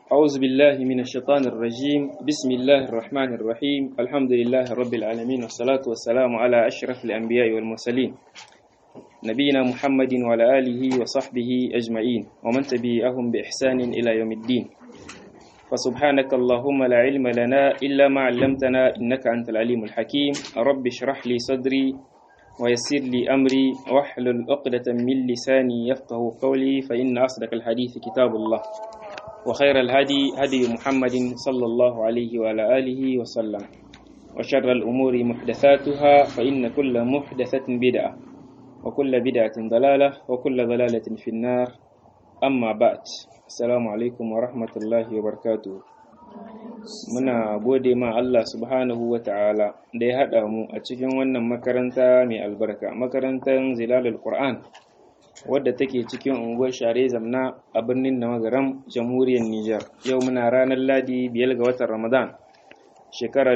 أعوذ بالله من الشيطان الرجيم بسم الله الرحمن الرحيم الحمد لله رب العالمين والصلاة والسلام على أشرف الأنبياء والمرسلين نبينا محمد وعلى آله وصحبه أجمعين ومن تبعهم بإحسان إلى يوم الدين فسبحانك اللهم لا علم لنا إلا ما علمتنا إنك أنت العليم الحكيم رب اشرح لي صدري ويسر لي أمري واحلل عقدة من لساني يفقه قولي فإن أصدق الحديث كتاب الله وخير الهدي هدي محمد صلى الله عليه وعلى آله وسلم وشر الأمور محدثاتها فإن كل محدثة بدعة وكل بدعة ضلالة وكل ضلالة في النار أما بعد السلام عليكم ورحمة الله وبركاته muna gode ma Allah subhanahu wa ta'ala da ya haɗa mu a cikin wannan makaranta mai albarka makarantar zilalul Qur'an wadda take cikin unguwar share zamna a birnin Namagaram jamhuriyar Nijar yau muna ranar ladi biyar ga watan Ramadan shekara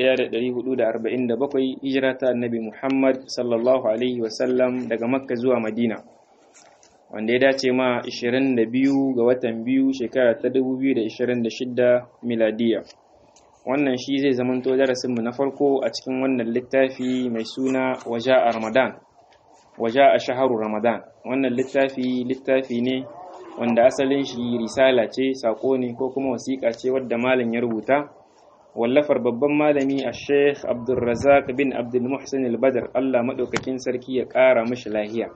1447 hijira ta annabi Muhammad sallallahu alaihi wasallam daga Makka zuwa Madina wanda ya dace ma 22 ga watan biyu shekara ta 2026 miladiya wannan shi zai zamanto darasinmu na farko a cikin wannan littafi mai suna waja a Ramadan waja a shaharu Ramadan wannan littafi littafi ne wanda asalin shi risala ce sako ne ko kuma wasiƙa ce wadda malam ya rubuta wallafar babban malami a sheikh abdulrazak bin abdulmuhsin al-badr allah maɗaukakin sarki ya ƙara mashi lahiya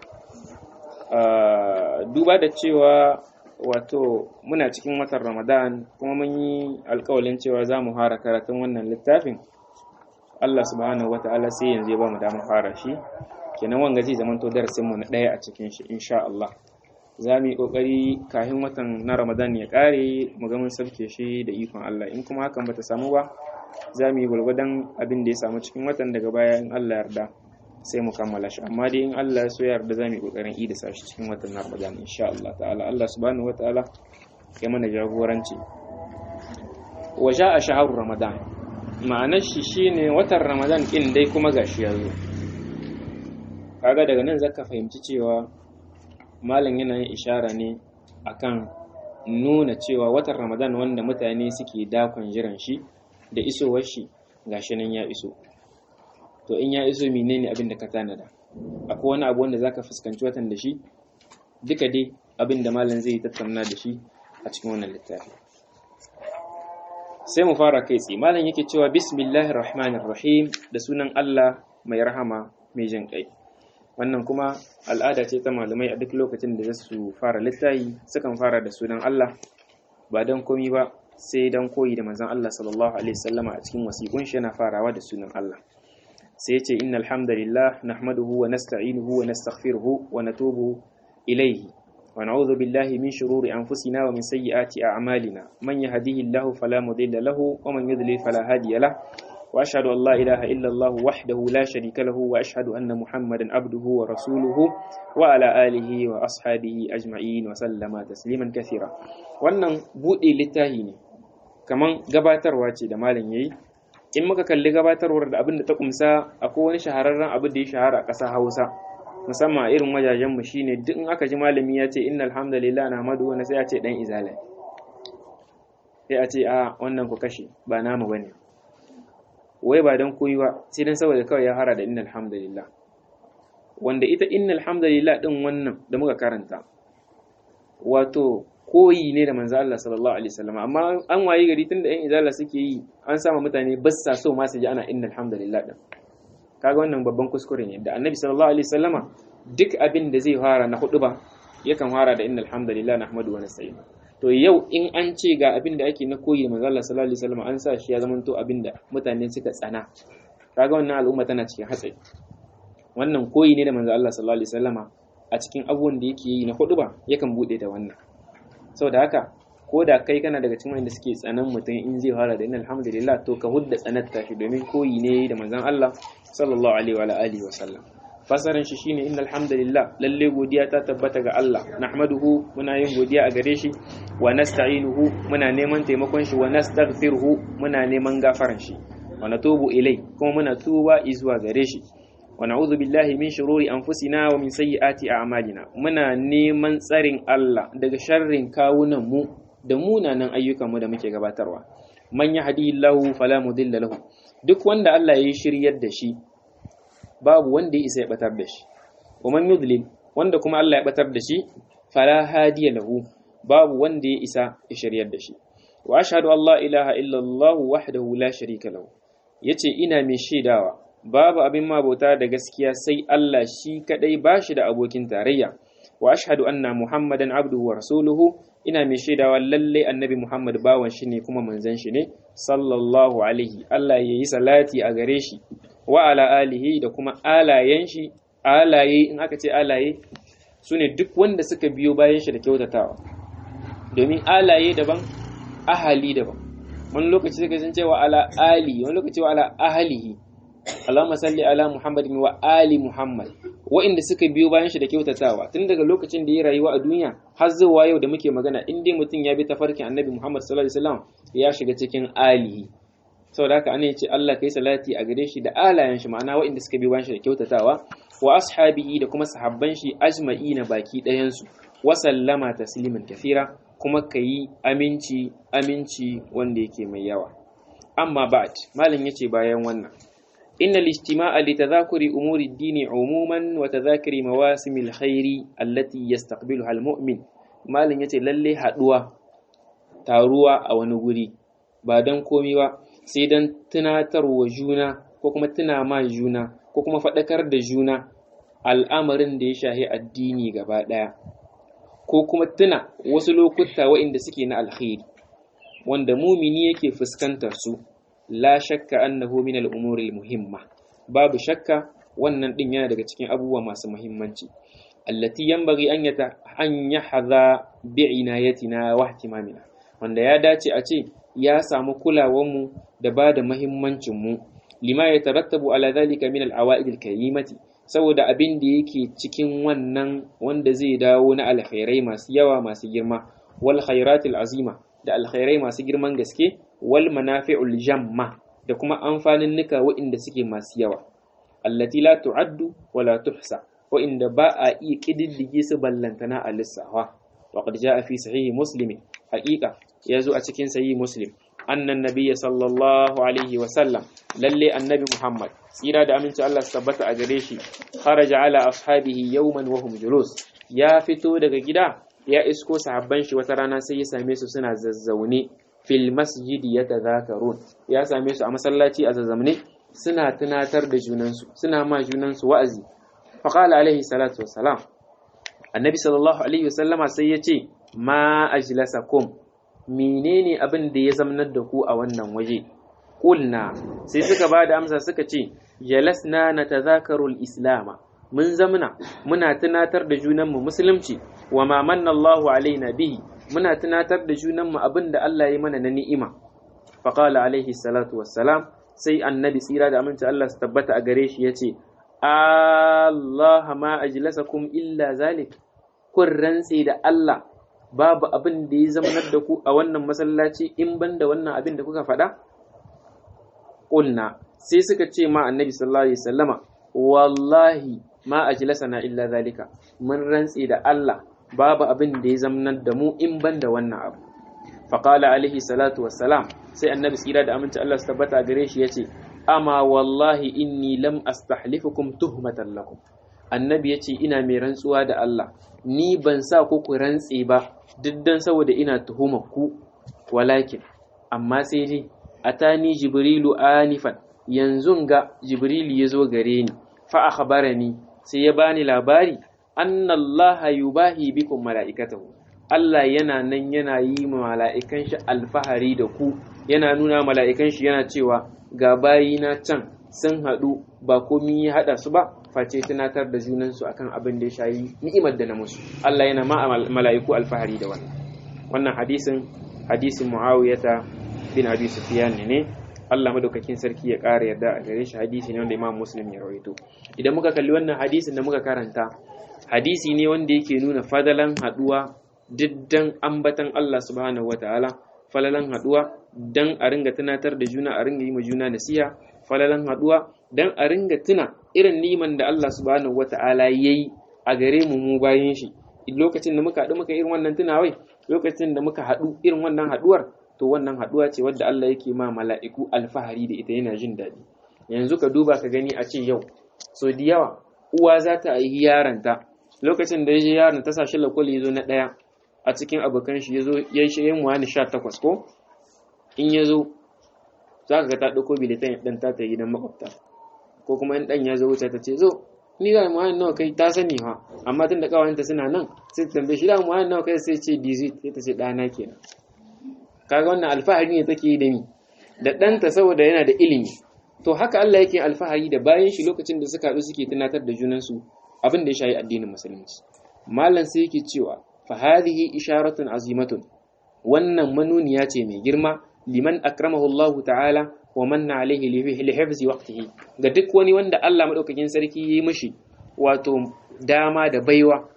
duba da cewa wato muna cikin watan ramadan kuma mun yi alkawalin cewa za mu fara karatun wannan littafin allah subhanahu wata'ala sai yanzu ya ba mu damar fara shi kenan wanga zai zamanto darasinmu na ɗaya a cikin shi insha Allah za mu yi ƙoƙari kafin watan na Ramadan ya ƙare mu ga mun sauke shi da ikon Allah in kuma hakan bata samu ba za mu yi gwargwadon abin da ya samu cikin watan daga baya in Allah yarda sai mu kammala shi amma dai in Allah ya so yarda za mu yi ƙoƙarin ida sa shi cikin watan na Ramadan insha Allah ta'ala Allah subhanahu wataala ya mana jagoranci wa a shahru Ramadan ma'anar shi shine watan Ramadan din dai kuma gashi ya zo kaga daga nan zaka fahimci cewa malam yana yin ishara ne akan nuna cewa watan ramadan wanda mutane suke dakon jiran shi da isowar shi gashi nan ya iso to in ya iso menene abin da ka tanada akwai wani abu wanda zaka fuskanci watan da shi duka dai abin da malam zai tattauna da shi a cikin wannan littafi sai mu fara kai tsaye malam yake cewa bismillahir rahmanir rahim da sunan Allah mai rahama mai jin kai wannan kuma al'ada ce ta malamai a duk lokacin da za su fara littafi sukan fara da sunan Allah ba don komi ba sai don koyi da manzon Allah sallallahu alaihi wasallama a cikin wasiƙun shi yana farawa da sunan Allah sai ya ce innal hamdalillah nahmaduhu wa nasta'inuhu wa nastaghfiruhu wa natubu ilayhi wa na'udhu billahi min shururi anfusina wa min sayyiati a'malina man yahdihillahu fala mudilla lahu wa man yudlil fala hadiya lahu وأشهد أن لا إله إلا الله وحده لا شريك له وأشهد أن محمدا عبده ورسوله وعلى آله وأصحابه أجمعين وسلم تسليما كثيرا wannan buɗe littafi ne kaman gabatarwa ce da malam yayi in muka kalli gabatarwar da abin da ta kumsa akwai wani shahararren abu da ya shahara a ƙasa Hausa musamman a irin wajajen mu shine duk in aka ji malami ya ce innal hamdalillah nahmadu wa sai a ce dan izala sai a ce a wannan ku kashe ba namu bane wai ba don koyi ba sai dan saboda kawai ya hara da innal hamdalillah wanda ita innal hamdalillah din wannan da muka karanta wato koyi ne da manzo Allah sallallahu alaihi wasallam amma an waye gari tunda ɗan izala suke yi an sama mutane ba sa so ma su ji ana innal hamdalillah din kaga wannan babban kuskure ne da annabi sallallahu alaihi wasallama duk abin da zai fara na hudu ba yakan fara da innal hamdalillah nahmadu wa nasta'in to yau in an ce ga abin da ake na koyi da manzo Allah sallallahu alaihi wasallam an sa shi ya zamanto abin da mutane suka tsana kaga wannan al'umma tana cikin hatsari wannan koyi ne da manzo Allah sallallahu alaihi wasallama a cikin abubuwan da yake yi na hudu ba yakan bude da wannan saboda haka ko da kai kana daga cikin wanda suke tsanan mutum in zai fara da innal hamdalillah to ka hudda tsanarta shi domin koyi ne da manzon Allah sallallahu alaihi wa alihi wasallam fasarin shi shine innal hamdalillah lalle godiya ta tabbata ga Allah nahmaduhu muna yin godiya a gare shi wa nasta'inuhu muna neman taimakon shi wa nastaghfiruhu muna neman gafaran shi wa natubu ilai kuma muna tuba zuwa gare shi wa na'udhu billahi min shururi anfusina wa min sayyiati a'malina muna neman tsarin Allah daga sharrin kawunan mu da munanan ayyukanmu da muke gabatarwa man yahdihillahu fala mudilla lahu duk wanda Allah ya yi shiryar da shi babu wanda ya isa ya batar da shi wa man yudlil wanda kuma Allah ya batar da shi fala hadiya lahu babu wanda ya isa ya shiryar da shi wa ashhadu an la ilaha illallah wahdahu la sharika lahu yace ina mai shaidawa babu abin mabauta da gaskiya sai Allah shi kadai bashi da abokin tarayya wa ashhadu anna muhammadan abduhu wa rasuluhu ina mai shaidawa lalle annabi muhammad bawan shi ne kuma manzon shi ne sallallahu alaihi Allah yayi salati a gare shi wa ala alihi da kuma alayen shi alaye in aka ce alaye sune duk wanda suka biyo bayan shi da kyautatawa domin alaye daban ahali daban wani lokaci suka sun cewa ala ali wani lokaci wa ala ahalihi Allahumma salli ala Muhammadin wa ali Muhammad wa'inda suka biyo bayan shi da kyautatawa tun daga lokacin da ya rayuwa a duniya har zuwa yau da muke magana in dai mutum ya bi tafarkin Annabi Muhammad sallallahu alaihi wasallam ya shiga cikin alihi saboda haka ana ce Allah kai salati a gare shi da alayen shi ma'ana wa'inda suka biyo bayan shi da kyautatawa wa ashabihi da kuma sahabban shi ajma'ina baki ɗayan su wa sallama tasliman kathira kuma kayi aminci aminci wanda yake mai yawa amma ba'd malam yace bayan wannan إن الاجتماع لتذاكر أمور الدين عموما وتذاكر مواسم الخير التي يستقبلها المؤمن ما لن يتي للي حدوة تاروا أو نغري بعدن komi ba sai dan tunatar wa juna ko kuma tuna ma juna ko kuma faɗakar da juna al'amarin da ya shahi addini gaba ɗaya ko kuma tuna wasu lokuta waɗanda suke na alkhairi wanda mumini yake fuskantar su la shakka annahu min al-umuri al-muhimma babu shakka wannan din yana daga cikin abubuwa masu muhimmanci allati yanbaghi an yata an yahdha bi inayatina wa ihtimamina wanda ya dace a ce ya samu kulawar mu da ba da muhimmancin mu lima yatarattabu ala dhalika min al-awaid al-karimati saboda abin da yake cikin wannan wanda zai dawo na alkhairai masu yawa masu girma wal khairatil azima da alkhairai masu girman gaske wal manafi'ul jamma da kuma amfanin nuka waɗanda suke masu yawa allati la tu'addu wa la tuhsa waɗanda ba a iya kididdige su ballantana a lissafa wa qad ja'a fi sahihi muslim haqiqa yazo a cikin sahihi muslim annan nabiyya sallallahu alaihi wa sallam lalle annabi muhammad tsira da aminci Allah su tabbata a gare shi kharaja ala ashabihi yawman wa hum julus ya fito daga gida ya isko sahabban shi wata rana sai ya same su suna zazzaune fil masjidi ya tazakarun ya same su a masallaci a zazzamne suna tunatar da junansu suna ma junansu wa'azi faqala alaihi salatu wassalam annabi sallallahu alaihi wasallama sai ya ce ma ajlasakum menene abin da ya zamnar da ku a wannan waje qulna sai suka ba da amsa suka ce jalasna natazakaru islama mun zamna muna tunatar da junanmu musulunci wa ma manna Allahu alaina bihi muna tunatar da junanmu abin da Allah ya mana na ni'ima faqala alaihi salatu wassalam sai annabi tsira da aminci Allah su tabbata a gare shi yace Allah ma ajlasakum illa zalik kun rantse da Allah babu abin da ya zamanar da ku a wannan masallaci in ban da wannan abin da kuka faɗa qulna sai suka ce ma annabi sallallahu alaihi wasallama wallahi ma ajlasana illa zalika mun rantse da Allah babu abin da ya zamanar da mu in ban da wannan abu faqala alaihi salatu wassalam sai annabi tsira da aminci Allah su tabbata gare shi yace amma wallahi inni lam astahlifukum tuhmatan lakum annabi yace ina mai rantsuwa da Allah ni ban sa ku ku rantse ba duk dan saboda ina tuhumar ku walakin amma sai dai atani jibrilu anifan yanzu ga jibrilu ya zo gare ni fa akhbarani sai ya bani labari anna allaha yubahi bikum mala'ikatahu Allah yana nan yana yi ma mala'ikan shi alfahari da ku yana nuna mala'ikan shi yana cewa ga bayina can sun haɗu ba komi ya haɗa su ba face tunatar da junansu akan abin da ya shayi ni'imar da na musu Allah yana ma mala'iku alfahari da wannan wannan hadisin hadisin Muawiyata bin Abi Sufyan ne Allah madaukakin sarki ya ƙara yarda a gare shi hadisi ne wanda Imam Muslim ya rawaito idan muka kalli wannan hadisin da muka karanta hadisi ne wanda yake nuna fadalan haɗuwa diddan ambatan Allah subhanahu wataala falalan haɗuwa dan a ringa tunatar da juna a ringa yi ma juna nasiha falalan haɗuwa dan a ringa tuna irin niman da Allah subhanahu wata'ala yayi a gare mu mu bayin shi lokacin da muka haɗu muka irin wannan tunawai lokacin da muka haɗu irin wannan haɗuwar to wannan haɗuwa ce wadda Allah yake ma mala'iku alfahari da ita yana jin daɗi yanzu ka duba ka gani a ce yau so da yawa uwa za ta yi yaranta lokacin da ya je yaron ta sashi lakwali ya zo na ɗaya a cikin abokan shi ya zo ya yi shayin wani sha takwas ko in ya zo za ka ga ta ɗauko bilitan ɗan ta ta gidan makwabta ko kuma in ɗan ya zo wuce ta ce zo ni da muhammad nawa kai ta sani ha amma tun da kawayenta suna nan sai ta tambaye shi da muhammad nawa kai sai ce dizit sai ta ce ɗana kenan kaga wannan alfahari ne take yi da ni da ɗanta saboda yana da ilimi to haka Allah yake alfahari da bayan shi lokacin da suka haɗu suke tunatar da junansu abin da ya shayi addinin musulunci malam sai yake cewa fa hadhihi isharatun azimatun wannan manuniya ce mai girma liman akramahu Allah ta'ala wa manna alaihi li hifzi waqtihi ga duk wani wanda Allah madaukakin sarki yi mishi wato dama da baiwa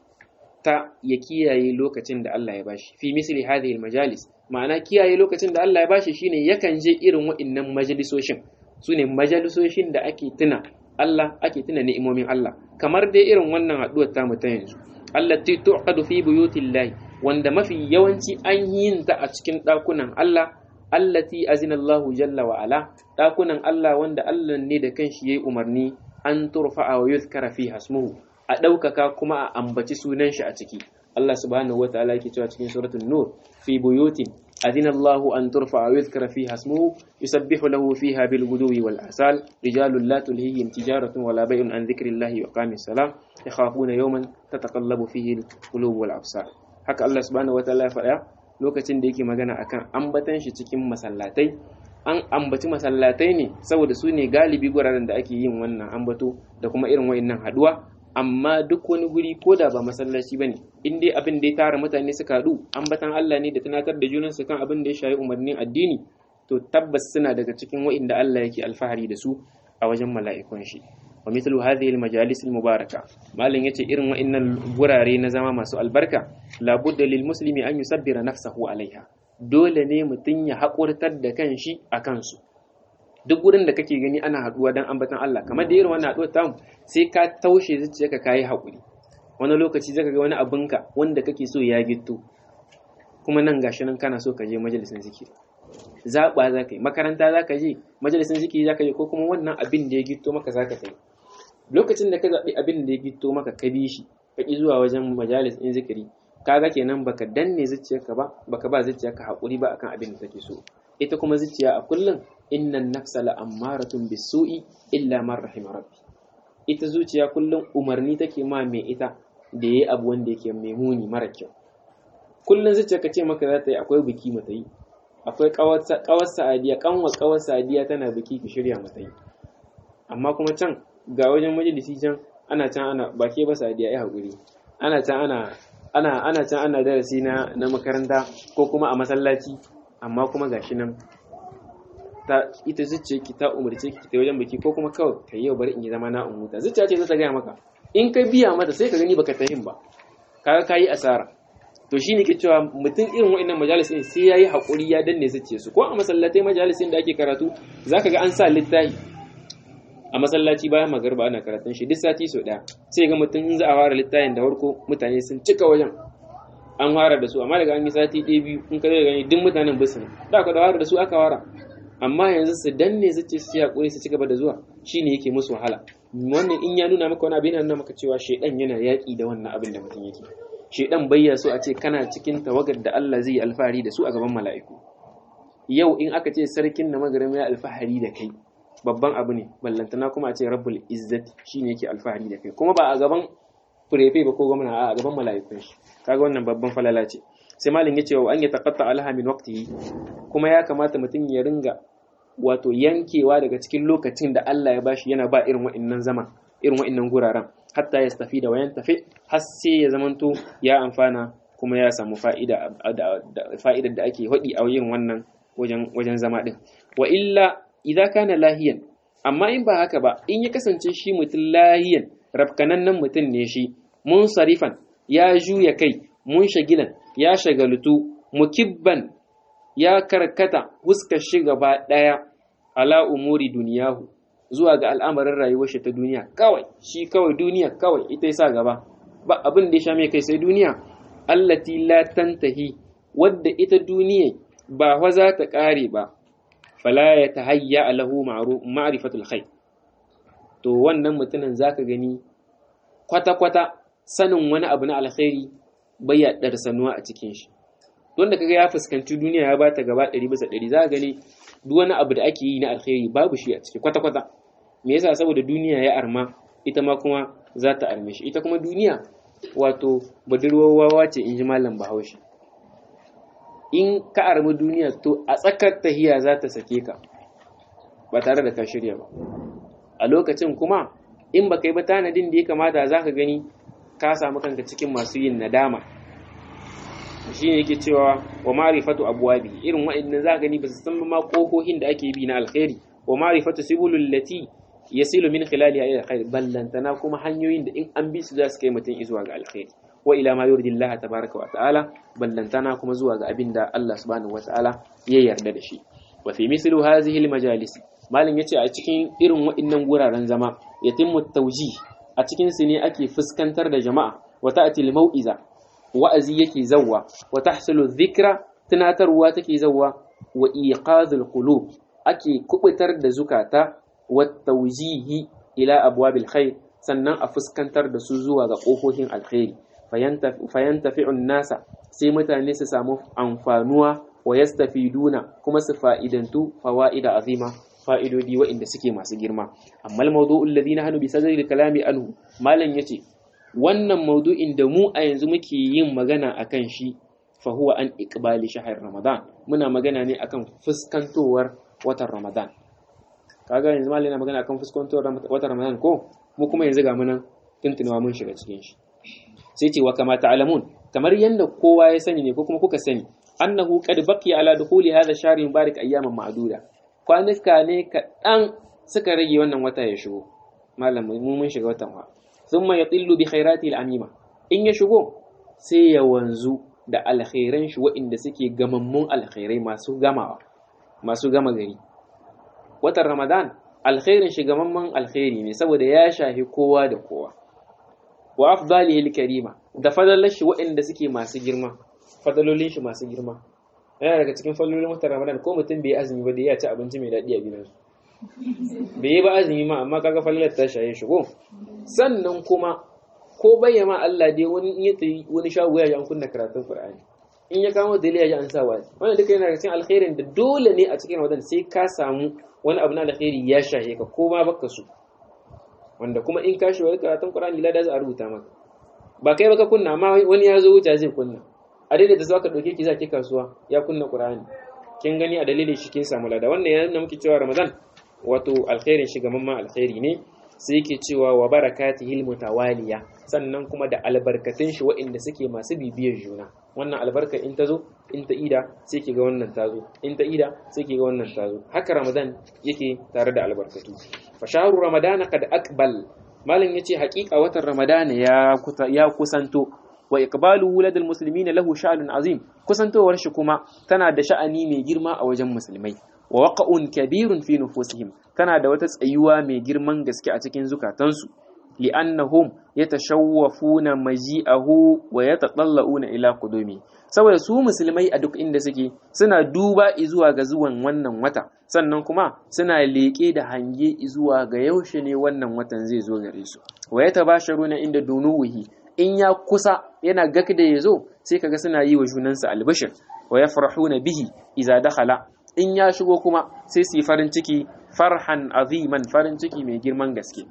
ta ya kiyaye lokacin da Allah ya bashi fi misli hadhihi majalis ma'ana kiyaye lokacin da Allah ya bashi shine yakan je irin wa'annan majalisoshin sune majalisoshin da ake tuna Allah ake tuna ni'imomin Allah kamar dai irin wannan haduwar ta mu ta yanzu allati tu'qadu fi buyutillahi wanda mafi yawanci an yin ta a cikin dakunan Allah allati azina Allahu jalla wa ala dakunan Allah wanda Allah ne da kanshi yayi umarni an turfa'a wa yuzkara fiha ismuhu a ɗaukaka kuma a ambaci sunan shi a ciki Allah subhanahu wa ta'ala yake cewa cikin suratul nur fi buyutin adina Allahu an turfa wa yuzkara fiha ismuhu yusabbihu lahu fiha bil guduwi wal asal rijalun la tulhihim tijaratun wala bay'un an dhikrillahi wa qamis salam yakhafuna yawman tataqallabu fihi al qulub wal absar haka Allah subhanahu wa ta'ala ya faɗa lokacin da yake magana akan ambatan shi cikin masallatai an ambaci masallatai ne saboda su ne galibi guraren da ake yin wannan ambato da kuma irin wayannan haduwa amma duk wani guri ko da ba masallaci bane in dai abin da ya tara mutane suka haɗu ambatan Allah ne da tunatar da junansu kan abin da ya shayi umarnin addini to tabbas suna daga cikin wa'inda Allah yake alfahari da su a wajen mala'ikun shi wa mithlu hadhihi al-majalis al-mubaraka malin yace irin wa'innan gurare na zama masu albarka la budda lil muslimi an yusabbira nafsahu alaiha dole ne mutum ya haƙurtar da kanshi a kansu duk wurin da kake gani ana haduwa dan ambatan Allah kamar da irin wannan haduwar tamu sai ka taushe zuciyarka kayi hakuri wani lokaci zaka ga wani abinka wanda kake so ya gitto kuma nan gashi nan kana so ka je majalisin zikiri zaɓa za ka yi makaranta za ka je majalisin zikiri za ka je ko kuma wannan abin da ya gitto maka za ka yi lokacin da ka zaɓi abin da ya gitto maka ka bi shi ka ƙi zuwa wajen majalis ɗin zikiri kaga kenan baka danne zuciyarka ba baka ba zuciyarka haƙuri ba akan abin da take so ita kuma zuciya a kullum innan nafsa la'ammaratun bisu'i illa man rahima rabbi ita zuciya kullum umarni take ma mai ita da yayi abu wanda yake mai muni mara kyau kullum zuciya ka ce maka za ta yi akwai biki mata yi akwai kawar sa'adiya kanwa kawar sa'adiya tana biki ki shirya mata yi amma kuma can ga wajen majalisi can ana can ana ba ke ba sa'adiya ya haƙuri ana can ana ana ana can ana darasi na na makaranta ko kuma a masallaci amma kuma gashi nan ta ita zuciya ki ta umarce ki ta wajen biki ko kuma kawai kai yau bari in yi zama na umuta zuciya ce za ta gaya maka in ka biya mata sai ka gani baka tahin ba kaga kayi asara to shine ke cewa mutum irin wa'annan majalisin sai yayi hakuri ya danne zuciya su ko a masallatai majalisin da ake karatu zaka ga an sa littafi a masallaci bayan magarba ana karatun shi duk sati sau daya sai ga mutum in za a fara littafin da farko mutane sun cika wajen an fara da su amma daga an yi sati ɗaya biyu in ka zai gani duk mutanen bisu ne da ka da fara da su aka fara amma yanzu su danne su ce su hakuri su ci gaba da zuwa shine yake musu wahala wannan in ya nuna maka wani abin yana nuna maka cewa shedan yana yaƙi da wannan abin da mutum yake shedan bayya so a ce kana cikin tawagar da Allah zai yi alfahari da su a gaban mala'iku yau in aka ce sarkin na magarin ya alfahari da kai babban abu ne ballantana kuma a ce rabbul izzati shine yake alfahari da kai kuma ba a gaban furefe ba ko gwamna a gaban mala'ikun shi kaga wannan babban falala ce sai malin yace wa an ya taqatta alaha min waqtihi kuma ya kamata mutum ya ringa wato yankewa daga cikin lokacin da Allah ya bashi yana ba irin wa'annan zama irin wa'annan guraren hatta ya tafi da wayan tafi har sai ya zamanto ya amfana kuma ya samu fa'ida fa'idar da ake hadi a yin wannan wajen wajen zama din wa illa idza kana lahiyan amma in ba haka ba in ya kasance shi mutum lahiyan rafkanannen mutum ne shi mun sarifan ya juya kai mun shagilan ya shagalutu mukibban ya karkata huskar shi gaba ɗaya ala umuri duniyahu zuwa ga al'amarin rayuwar shi ta duniya kawai shi kawai duniya kawai ita yasa gaba ba abin da ya sha mai kai sai duniya allati la tantahi wadda ita duniya ba fa za ta kare ba fala ya tahayya lahu ma'rifatul khair to wannan mutumin zaka gani kwata kwata sanin wani abu na alkhairi bai ya darsanuwa a cikin shi wanda kaga ya fuskanci duniya ya bata gaba 100 bisa 100 zaka gani duk wani abu da ake yi na alkhairi babu shi a ciki kwata kwata me yasa saboda duniya ya arma ita ma kuma za ta arme shi ita kuma duniya wato budurwar wawa ce in ji malam bahaushe in ka armi duniya to a tsakar tahiya za ta sake ka ba tare da ka shirya ba a lokacin kuma in ba kai ba tanadin da ya kamata za ka gani ka samu kanka cikin masu yin nadama shi ne yake cewa wa ma'rifatu abwabi irin wa'annan za ka gani ba su san ma kohohin da ake bi na alkhairi wa ma'rifatu sibulul lati yasilu min khilaliha ila alkhair ballantana kuma hanyoyin da in an bi su za su kai mutum zuwa ga alkhairi wa ila ma yurdi Allah tabaraka wa ta'ala ballantana kuma zuwa ga abinda Allah subhanahu wa ta'ala ya yarda da shi wa fi mislu hadhihi almajalis malin yace a cikin irin waɗannan guraren zama yatimmu tawjih a cikin su ne ake fuskantar da jama'a wa ta'ti almau'iza wa'azi yake zawwa wa tahsulu dhikra tunatarwa take zawwa wa iqazul qulub ake kubutar da zukata wa tawjihi ila abwabil khair sannan a fuskantar da su zuwa ga ƙofofin alkhairi fayantafi'un nasa sai mutane su samu amfanuwa wa yastafiduna kuma su fa'idantu fawa'ida azima fa'idodi waɗanda suke masu girma amma al-mawdu'ul ladina hanu bi sadri kalami anhu malam yace wannan maudu'in da mu a yanzu muke yin magana akan shi fa huwa an iqbali shahr ramadan muna magana ne akan fuskantowar watan ramadan kaga yanzu malam yana magana akan fuskantowar watan ramadan ko mu kuma yanzu ga munan tuntunawa mun shiga cikin shi sai ce wa kama ta'lamun kamar yanda kowa ya sani ne ko kuma kuka sani annahu qad baqiya ala dukhuli hadha shahr mubarak ayyaman ma'duda kwanuka ne kaɗan suka rage wannan wata ya shigo malam mu mun shiga watan wa thumma yatillu bi khairati al-amima in ya shigo sai ya wanzu da alkhairan shi waɗanda suke gamammun alkhairai masu gamawa masu gama gari watan ramadan alkhairin shi gamamman alkhairi ne saboda ya shahi kowa da kowa wa afdalihi al-karima da fadalar shi waɗanda suke masu girma fadalolin shi masu girma yana daga cikin fadalolin watan ramadan ko mutum bai azumi ba da ya ci abinci mai daɗi a gidansu bai yi ba azumi ma amma kaga falalar ta shaye shi ko sannan kuma ko bayyana Allah dai wani in ya tayi wani shago ya ji an kunna karatun Qur'ani in ya kama dalili ya ji an sa wani wannan duka yana daga cikin alkhairin da dole ne a cikin ramadan sai ka samu wani abu na alkhairi ya shahe ka ko ma baka so wanda kuma in ka shi karatun Qur'ani lada za a rubuta maka ba kai baka kunna amma wani ya zo wuce zai kunna a daidai da zaka dauke ki za ki kasuwa ya kunna Qur'ani kin gani a dalilin shi kin samu lada wannan yana muke cewa Ramadan wato alkhairin shi gamamman alkhairi ne sai yake cewa wa barakatihil mutawaliya sannan kuma da albarkatun shi waɗanda suke masu bibiyar juna wannan albarka in ta zo in ta ida sai ki ga wannan ta zo in ta ida sai ki ga wannan ta zo haka Ramadan yake tare da albarkatu fa shahru ramadana kad aqbal malam yace haƙiƙa watan Ramadan ya ya kusanto wa iqbalu wuladil muslimina lahu sha'anun azim kusantowar shi kuma tana da sha'ani mai girma a wajen musulmai wa waqa'un kabirun fi nufusihim tana da wata tsayuwa mai girman gaske a cikin zukatansu li'annahum yatashawwafuna maji'ahu wa yatatallauna ila qudumi saboda su musulmai a duk inda suke suna duba zuwa ga zuwan wannan wata sannan kuma suna leƙe da hange zuwa ga yaushe ne wannan watan zai zo gare su wa yatabasharuna inda dunuwihi in ya kusa yana gak da ya zo sai kaga suna yi wa junansu albashir wa yafrahuna bihi idza dakhala in ya shigo kuma sai su yi farin ciki farhan aziman farin ciki mai girman gaske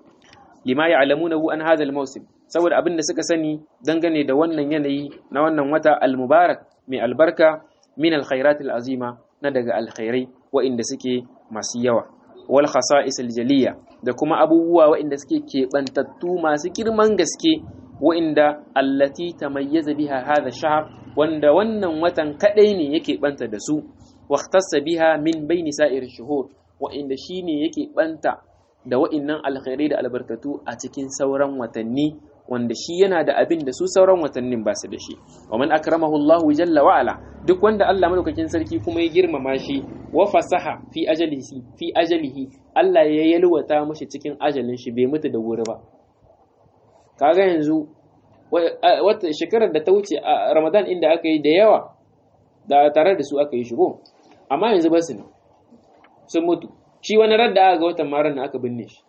lima ya'lamunahu an hadha al-mawsim saboda abin da suka sani dangane da wannan yanayi na wannan wata al-mubarak mai albarka min al-khairat al-azima na daga alkhairai wa'inda suke masu yawa wal khasa'is al-jaliya da kuma abubuwa wa'inda suke keɓantattu masu girman gaske wa'inda allati tamayyaza biha hadha shahr wanda wannan watan kadai ne yake banta da su waqtassa biha min baini sa'ir shuhur wa'inda shine yake banta da wa'innan alkhairai da albarkatu a cikin sauran watanni wanda shi yana da abin da su sauran watannin ba su da shi wa man akramahu Allah jalla wa ala duk wanda Allah madaukakin sarki kuma ya girmama shi wa fasaha fi ajalihi fi ajalihi Allah ya yalwata mashi cikin ajalin shi bai mutu da wuri ba kaga yanzu wata shekarar da ta wuce a ramadan inda aka yi da yawa da tare da su aka yi shigo amma yanzu ba su ne sun mutu shi wani radda aka ga watan marar na aka binne shi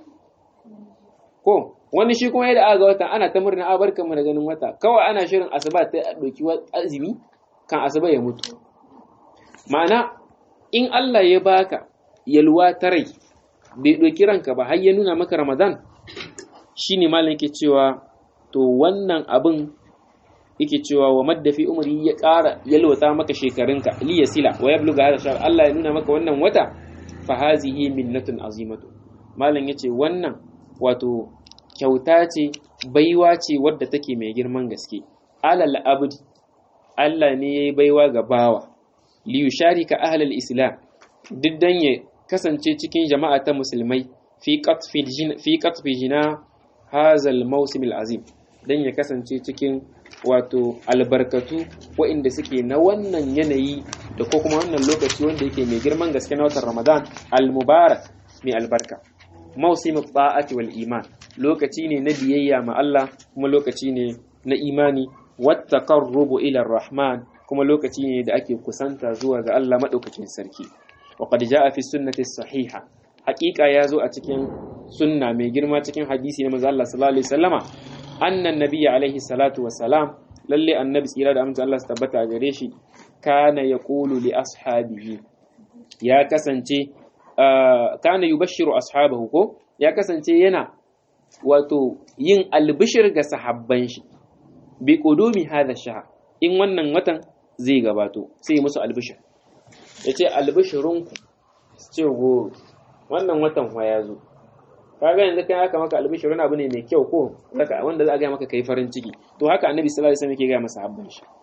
ko wani shi kuma yadda aka ga watan ana ta murna a barkan mu da ganin wata kawai ana shirin asuba ta ɗauki azumi kan asuba ya mutu ma'ana in Allah ya baka yalwa ta rai bai ɗauki ranka ba har ya nuna maka ramadan shine malam yake cewa to wannan abin yake cewa wa maddafi umri ya ƙara yalwata maka shekarunka li yasila wa yabluga hada shahr Allah ya nuna maka wannan wata fa hazihi minnatun azimatu malam yace wannan wato kyauta ce baiwa ce wadda take mai girman gaske alal abdi Allah ne yayi baiwa ga bawa li yusharika ahlal islam duk dan ya kasance cikin jama'a ta musulmai fi qatfi fi qatfi jina hazal mawsim azim dan ya kasance cikin wato albarkatu waɗanda suke na wannan yanayi da ko kuma wannan lokaci wanda yake mai girman gaske na watan Ramadan al-mubarak mai albarka mawsim ta'ati wal iman lokaci ne na biyayya ma Allah kuma lokaci ne na imani wat taqarrubu ila rahman kuma lokaci ne da ake kusanta zuwa ga Allah madaukakin sarki wa qad jaa fi sunnati sahiha haqiqa ya zo a cikin sunna mai girma cikin hadisi na manzo Allah sallallahu alaihi wasallama annan nabiyyi alaihi salatu wassalam lalle annabi tsira da amince Allah su tabbata a gare shi kana yaqulu li ashabihi ya kasance kana yubashshiru ashabahu ko ya kasance yana wato yin albishir ga sahabban shi bi qudumi hadha shahr in wannan watan zai gabato sai musu albishir yace albishirunku ce go wannan watan wa ya zo kaga yanzu kai aka maka albishir wani abu ne mai kyau ko wanda za a gaya maka kai farin ciki to haka annabi sallallahu alaihi wasallam yake gaya masa habban shi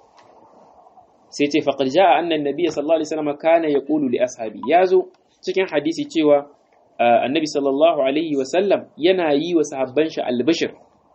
sai ce faqad jaa anna annabi sallallahu alaihi wasallam kana yaqulu li ashabi yazo cikin hadisi cewa annabi sallallahu alaihi wasallam yana yi wa sahabban shi albishir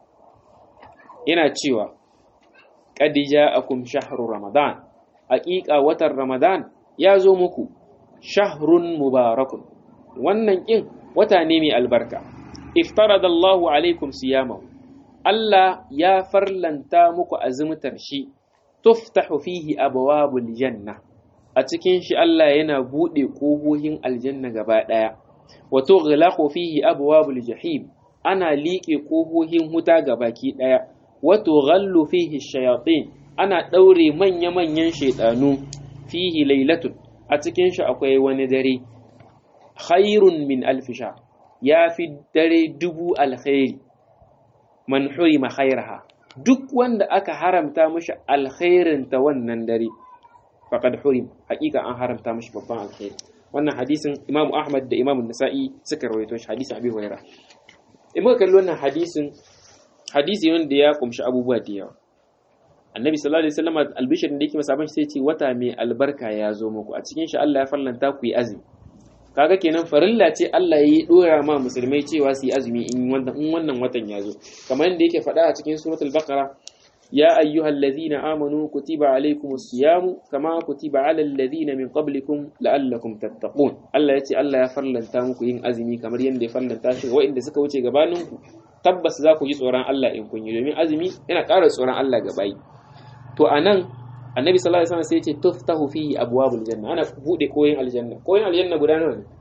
yana cewa qad ja'akum shahru ramadan haqiqa watan ramadan ya zo muku shahrun mubarakun wannan kin wata ne mai albarka iftarada Allahu alaikum siyamahu Allah ya farlanta muku azumtar shi tuftahu fihi abwabul janna a cikin shi Allah yana bude kohohin aljanna gaba daya wa tughlaqu fihi abwabul jahim ana liƙe kohohin huta gabaki daya wa tughallu fihi shayatin ana daure manya-manyan shaytanu fihi lailatun a cikin shi akwai wani dare khairun min alfisha ya fi dare dubu alkhairi man hurima khairaha duk wanda aka haramta mashi alkhairin ta wannan dare faqad hurim hakika an haramta mashi babban alkhairi wannan hadisin Imam Ahmad da Imam Nasa'i suka rawaito shi hadisin Abi Hurairah in muka kalli wannan hadisin hadisi wanda ya kumshi abubuwa da yawa annabi sallallahu alaihi wasallam albishirin da yake masa ban sai ce wata mai albarka ya zo muku a cikin shi Allah ya farlanta ku yi azumi kaga kenan farilla ce Allah ya yi dora ma musulmai cewa su yi azumi in wannan in wannan watan ya zo kamar yadda yake faɗa a cikin suratul baqara ya ayyuhal ladhina amanu kutiba alaykumus siyamu kama kutiba alal ladhina min qablikum la'allakum tattaqun Allah ya ce Allah ya farlanta muku yin azumi kamar yadda ya farlanta shi ga waɗanda suka wuce gabaninku tabbas za ku ji tsoron Allah in kun yi domin azumi yana ƙara tsoron Allah ga bayi to anan annabi sallallahu alaihi wasallam sai ya ce tuftahu fihi abwabul janna ana bude koyin aljanna koyin aljanna guda nawa ne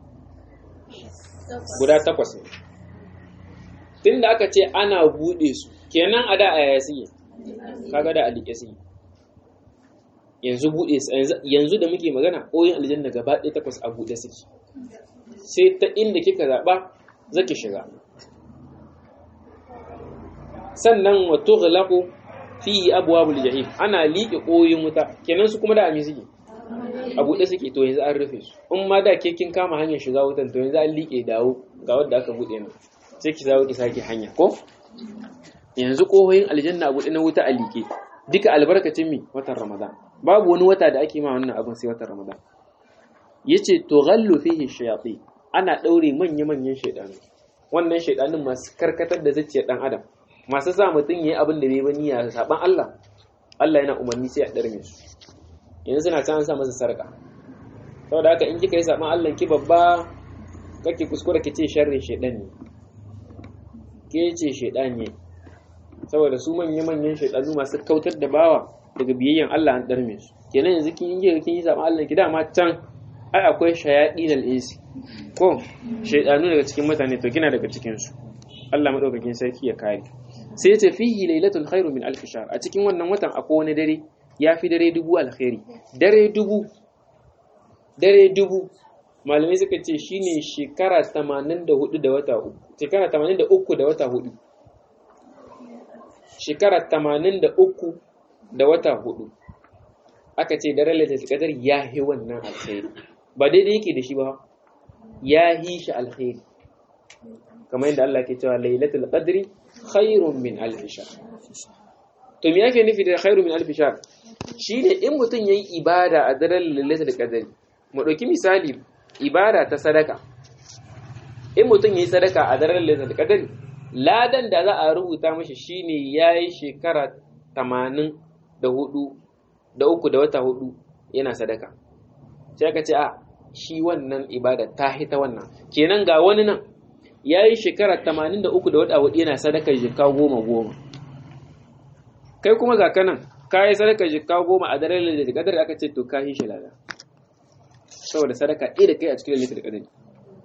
guda takwas ne tunda aka ce ana bude su kenan a da a yaya suke kaga da alike suke yanzu bude yanzu da muke magana koyin aljanna gaba ɗaya takwas a bude suke sai ta inda kika zaba zaki shiga sannan wa tughlaqu fi abwabul jahim ana liƙe ƙoyin wuta kenan su kuma da ami suke a buɗe suke to yanzu an rufe su in ma da ke kin kama hanyar shiga wutan to yanzu an liƙe dawo ga wanda aka buɗe nan sai ki zawo ki sake hanya ko yanzu ƙohoyin aljanna a buɗe na wuta a liƙe duka albarkacin mi watan ramadan babu wani wata da ake ma wannan abin sai watan ramadan yace to ghallu fihi shayatin ana ɗaure manya-manyan shaidanu wannan shaidanin masu karkatar da zuciyar ɗan adam masu sa mutum ya yi abin da bai bani ya saban Allah Allah yana umarni sai a ɗarme su yanzu suna can an sa masa sarƙa saboda haka in kika yi saban Allah ki babba kake kuskura ki ce sharrin shaidan ne ke ce shaidan ne saboda su manya-manyan shaidanu masu kautar da bawa daga biyayyan Allah an darme su kenan yanzu kin yi kin yi zaɓen Allah ki dama can ai akwai shayaɗi da insi ko shaidanu daga cikin mutane to kina daga cikin su Allah madaukakin sarki ya kare sai ya ce fihi lailatul khairu min alf shahr a cikin wannan watan akwai wani dare ya fi dare dubu alkhairi dare dubu dare dubu malamai suka ce shine shekara 84 da wata uku shekara 83 da wata hudu shekara 83 da wata hudu aka ce daren lailatul qadar ya hi wannan alkhairi ba daidai yake da shi ba ya hi shi alkhairi kamar yadda Allah ke cewa lailatul qadri khairun min alf shahr to me yake nufi da khairun min alf shahr shine in mutum yayi ibada a daren lailatul qadri mu dauki misali ibada ta sadaka in mutum yayi sadaka a daren lailatul qadri ladan da za a rubuta mashi shine yayi shekara 80 da hudu da uku da wata hudu yana sadaka sai ka ce a shi wannan ibada ta hita wannan kenan ga wani nan ya yi shekara 83 da wata hudu yana sadakar jika goma goma kai kuma ga kanan ka yi sadakar jika goma a daren da kadar aka ce to ka yi shi lada saboda sadaka ɗaya da kai a cikin lalata da kadari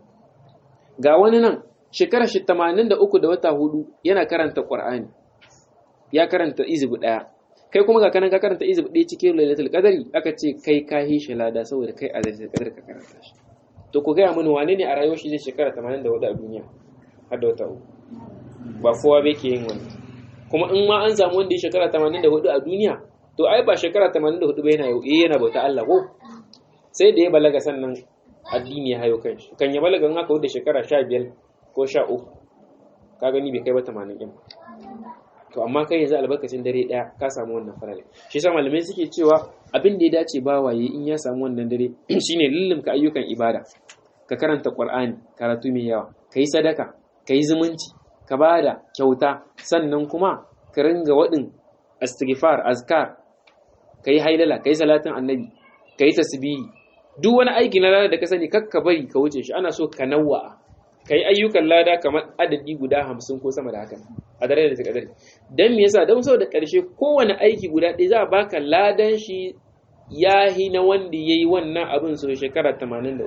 ga wani nan shekara shi 83 da wata hudu yana karanta ƙwar'ani ya karanta izibu ɗaya kai kuma ga kanan ka karanta izibu ɗaya cikin lailatul qadari aka ce kai ka yi shi lada saboda kai a lailatul qadar ka karanta shi to ku gaya mini wane ne a rayuwar shi zai shekara 84 a duniya har da wata uku ba kowa bai ke yin wani kuma in ma an samu wanda ya shekara 84 a duniya to ai ba shekara 84 ba yana yana bauta Allah ko sai da ya balaga sannan addini ya hayo kanshi kan ya balaga in aka wuce shekara 15 ko 13 ka gani bai kai ba 80 din to amma kai yanzu albarkacin dare daya ka samu wannan farale shi yasa malamai suke cewa abin da ya dace ba waye in ya samu wannan dare shine lullumka ayyukan ibada ka karanta qur'ani karatu mai yawa kai sadaka kai zumunci ka bada kyauta sannan kuma ka ringa wadin istighfar azkar kai haidala kai salatin annabi kai tasbihi duk wani aiki na lada da ka sani kakka bari ka wuce shi ana so ka nawwa kai ayyukan lada kamar adadi guda hamsin ko sama da haka a dare da ta kadari don me yasa don saboda karshe kowane aiki guda ɗaya za a baka ladan shi yahi na wanda ya yi wannan abin sau shekara 83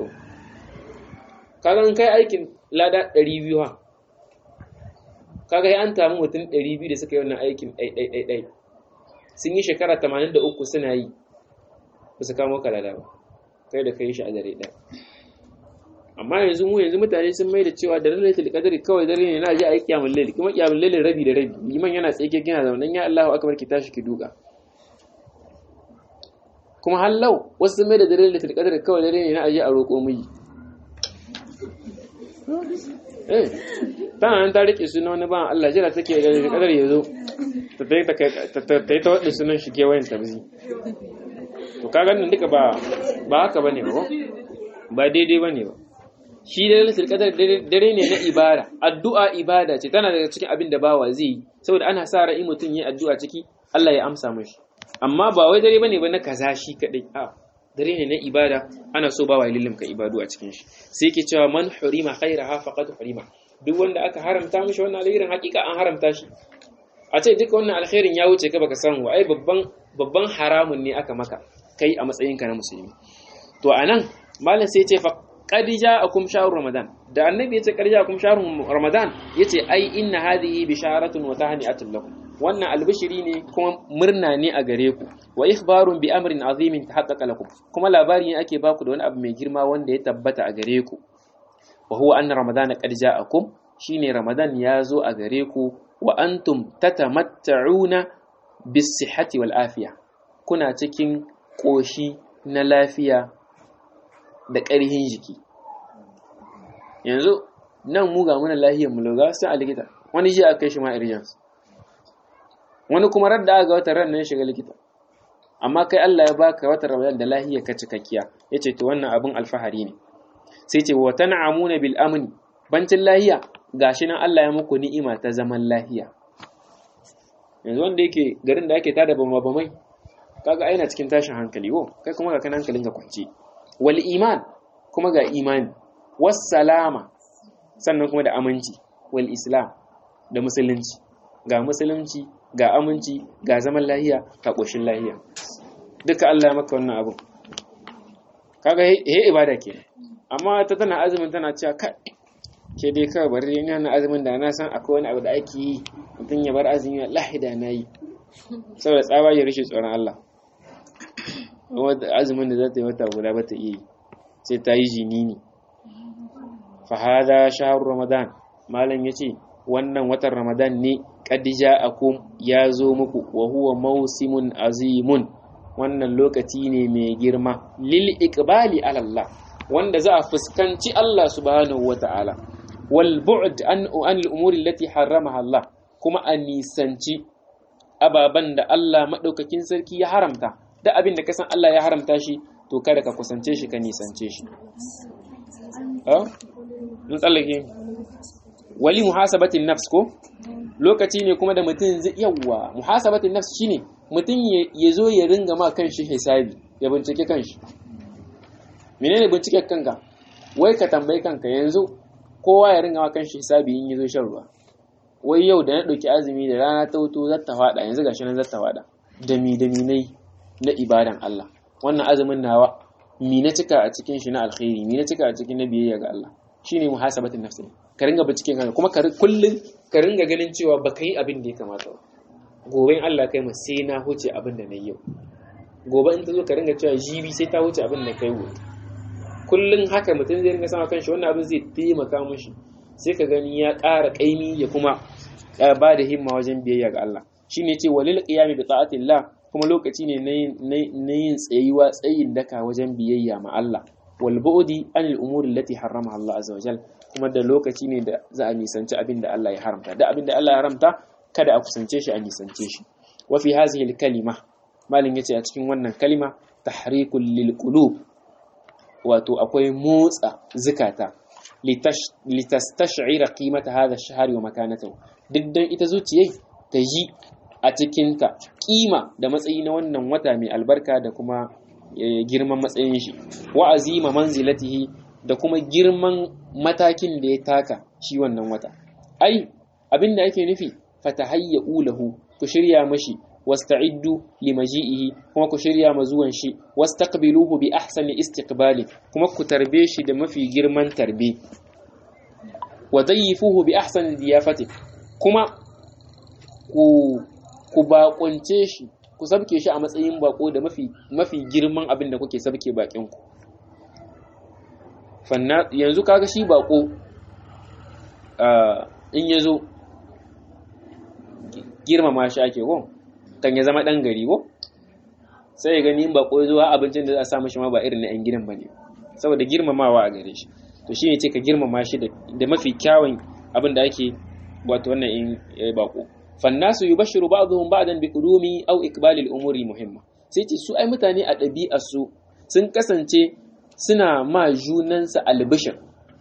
kaga kai aikin lada 200 ha kaga ya an tamu mutum 200 da suka yi wannan aikin ɗai sun yi shekara 83 suna yi ba su kamo ka lada ba kai da kai shi a dare ɗaya amma yanzu mu yanzu mutane sun mai da cewa da lailatul qadri kawai dare ne na ji a yi kiyamul layl kuma kiyamul layl rabi da rabi liman yana tsaye gina zaunan ya Allahu akbar ki tashi ki duka kuma hallau wasu sun mai da dare lailatul qadri kawai dare ne na aje a roƙo miji eh tana nan ta rike sunan wani ban Allah jira take da lailatul qadri yazo ta ta ta ta ta wadda sunan shi kewayen tabzi to kaga nan duka ba ba haka bane ba ba daidai bane ba shi da lailatul qadar dare ne na ibada addu'a ibada ce tana daga cikin abin da bawa zai yi saboda ana sa ra'ayi mutum yi addu'a ciki Allah ya amsa mashi amma ba wai dare bane ba na kaza shi kadai a dare ne na ibada ana so bawa ya lilimka ibadu a cikin shi sai yake cewa man hurima khairaha faqad hurima duk wanda aka haramta mishi wannan alherin hakika an haramta shi a ce duka wannan alkhairin ya wuce ka baka samu ai babban babban haramun ne aka maka kai a matsayinka na musulmi to anan malam sai ya ce fa qad ja'akum shahrur ramadan da annabi yace qad ja'akum shahrur ramadan yace ai inna hadhihi bisharatun wa tahni'atun lakum wannan albishiri ne kuma murna ne a gare ku wa ikhbarun bi amrin azimin tahaqqaqa lakum kuma labari ne ake baku da wani abu mai girma wanda ya tabbata a gare ku wa huwa anna ramadana qad ja'akum shine ramadan ya zo a gare ku wa antum tatamatta'una bis sihhati wal afiya kuna cikin koshi na lafiya da ƙarhin jiki yanzu nan mu ga muna lahiyar mu loga sai a likita wani ji a kai shi ma irjans wani kuma radda aka wata ran nan shiga likita amma kai Allah ya baka wata ramadan da lahiyar ka cikakkiya yace to wannan abin alfahari ne sai ce wa tan'amuna bil amni bancin lahiya gashi nan Allah ya muku ni'ima ta zaman lahiya yanzu wanda yake garin da ake tada bama bamai kaga aina cikin tashin hankali wo kai kuma ga kan hankalin ka kwance wal iman kuma ga imani was salama sannan kuma da aminci wal islam da musulunci ga musulunci ga aminci ga zaman lahiya ga ƙoshin lahiya duka Allah ya maka wannan abin kaga he ibada ke amma ta tana azumin tana cewa kai ke dai kawai bari ina na azumin da na san akwai wani abu da ake yi mutum ya bar azumi wallahi da na yi saboda tsaba ya rishe tsoron Allah wanda azumin da za ta yi wata guda ba ta iya yi sai ta yi jini ne fa hada shahru ramadan malam yace wannan watan ramadan ne qad ja'akum ya zo muku wa huwa mawsimun azimun wannan lokaci ne mai girma lil iqbali ala Allah wanda za a fuskanci Allah subhanahu wata'ala wal bu'd an an al umuri allati harramaha Allah kuma a nisanci ababan da Allah madaukakin sarki ya haramta da abin da kasan Allah ya haramta shi to kada ka kusance shi ka nisance shi ah mun tsallake wali muhasabatin nafs ko lokaci ne kuma da mutum zai yawa muhasabatin nafs shine mutum ya zo ya ringa ma kanshi hisabi ya bincike kanshi menene bincike kanka wai ka tambayi kanka yanzu kowa ya ringa ma kanshi hisabi in yazo shan ruwa wai yau da na ɗauki azumi da rana ta wuto za ta faɗa yanzu gashi nan za ta faɗa da mi da mi nai na ibadan Allah wannan azumin nawa mi na cika a cikin shi na alkhairi mi na cika a cikin na biyayya ga Allah shine muhasabatin nafsi ka ringa binciken kanka kuma ka kullun ka ringa ganin cewa baka yi abin da ya kamata ba gobe in Allah kai mu sai na huce abin da na yau gobe in ta zo ka ringa cewa jibi sai ta huce abin da kai gobe kullun haka mutum zai ringa sama kanshi wannan abin zai taimaka mishi sai ka gani ya ƙara ƙaimi ya kuma ba da himma wajen biyayya ga Allah shine ce walil qiyami bi ta'atillah kuma lokaci ne na yin tsayuwa tsayin daka wajen biyayya ma Allah wal bu'di anil umuri allati harramaha Allah azza wajal kuma da lokaci ne da za a nisanci abin da Allah ya haramta da abin da Allah ya haramta kada a kusance shi a nisance shi wa fi hadhihi al kalima malin yace a cikin wannan kalima tahrikul lil qulub wato akwai motsa zukata litastash'ira qimata hadha ash-shahr wa makanatahu duk dan ita zuciyai ta yi a cikinta kima da matsayi na wannan wata mai albarka da kuma girman matsayin shi wa azima manzilatihi da kuma girman matakin da ya taka shi wannan wata ai abin da ake nufi fatahayyu lahu ku shirya mashi wasta'iddu limaji'ihi kuma ku shirya ma zuwan shi wastaqbiluhu bi ahsani istiqbali kuma ku tarbe shi da mafi girman tarbe wa dayyifuhu bi ahsani diyafati kuma ku ku bakunce shi ku sabke shi a matsayin bako da mafi mafi girman abin da kuke sabke bakin ku fanna yanzu kaga shi bako in yazo girmama shi ake ko kan ya zama dan gari ko sai ya gani in bako zuwa abincin da za a sa mashi ma ba irin na yan gidan bane saboda girmamawa a gare shi to shine ce ka girmama shi da mafi kyawun abin da ake wato wannan in bako fannasu yubashiru ba'dhum ba'dan biqudumi aw iqbalil umuri muhimma sai ce su ai mutane a ɗabi'ar su sun kasance suna ma junansa albishir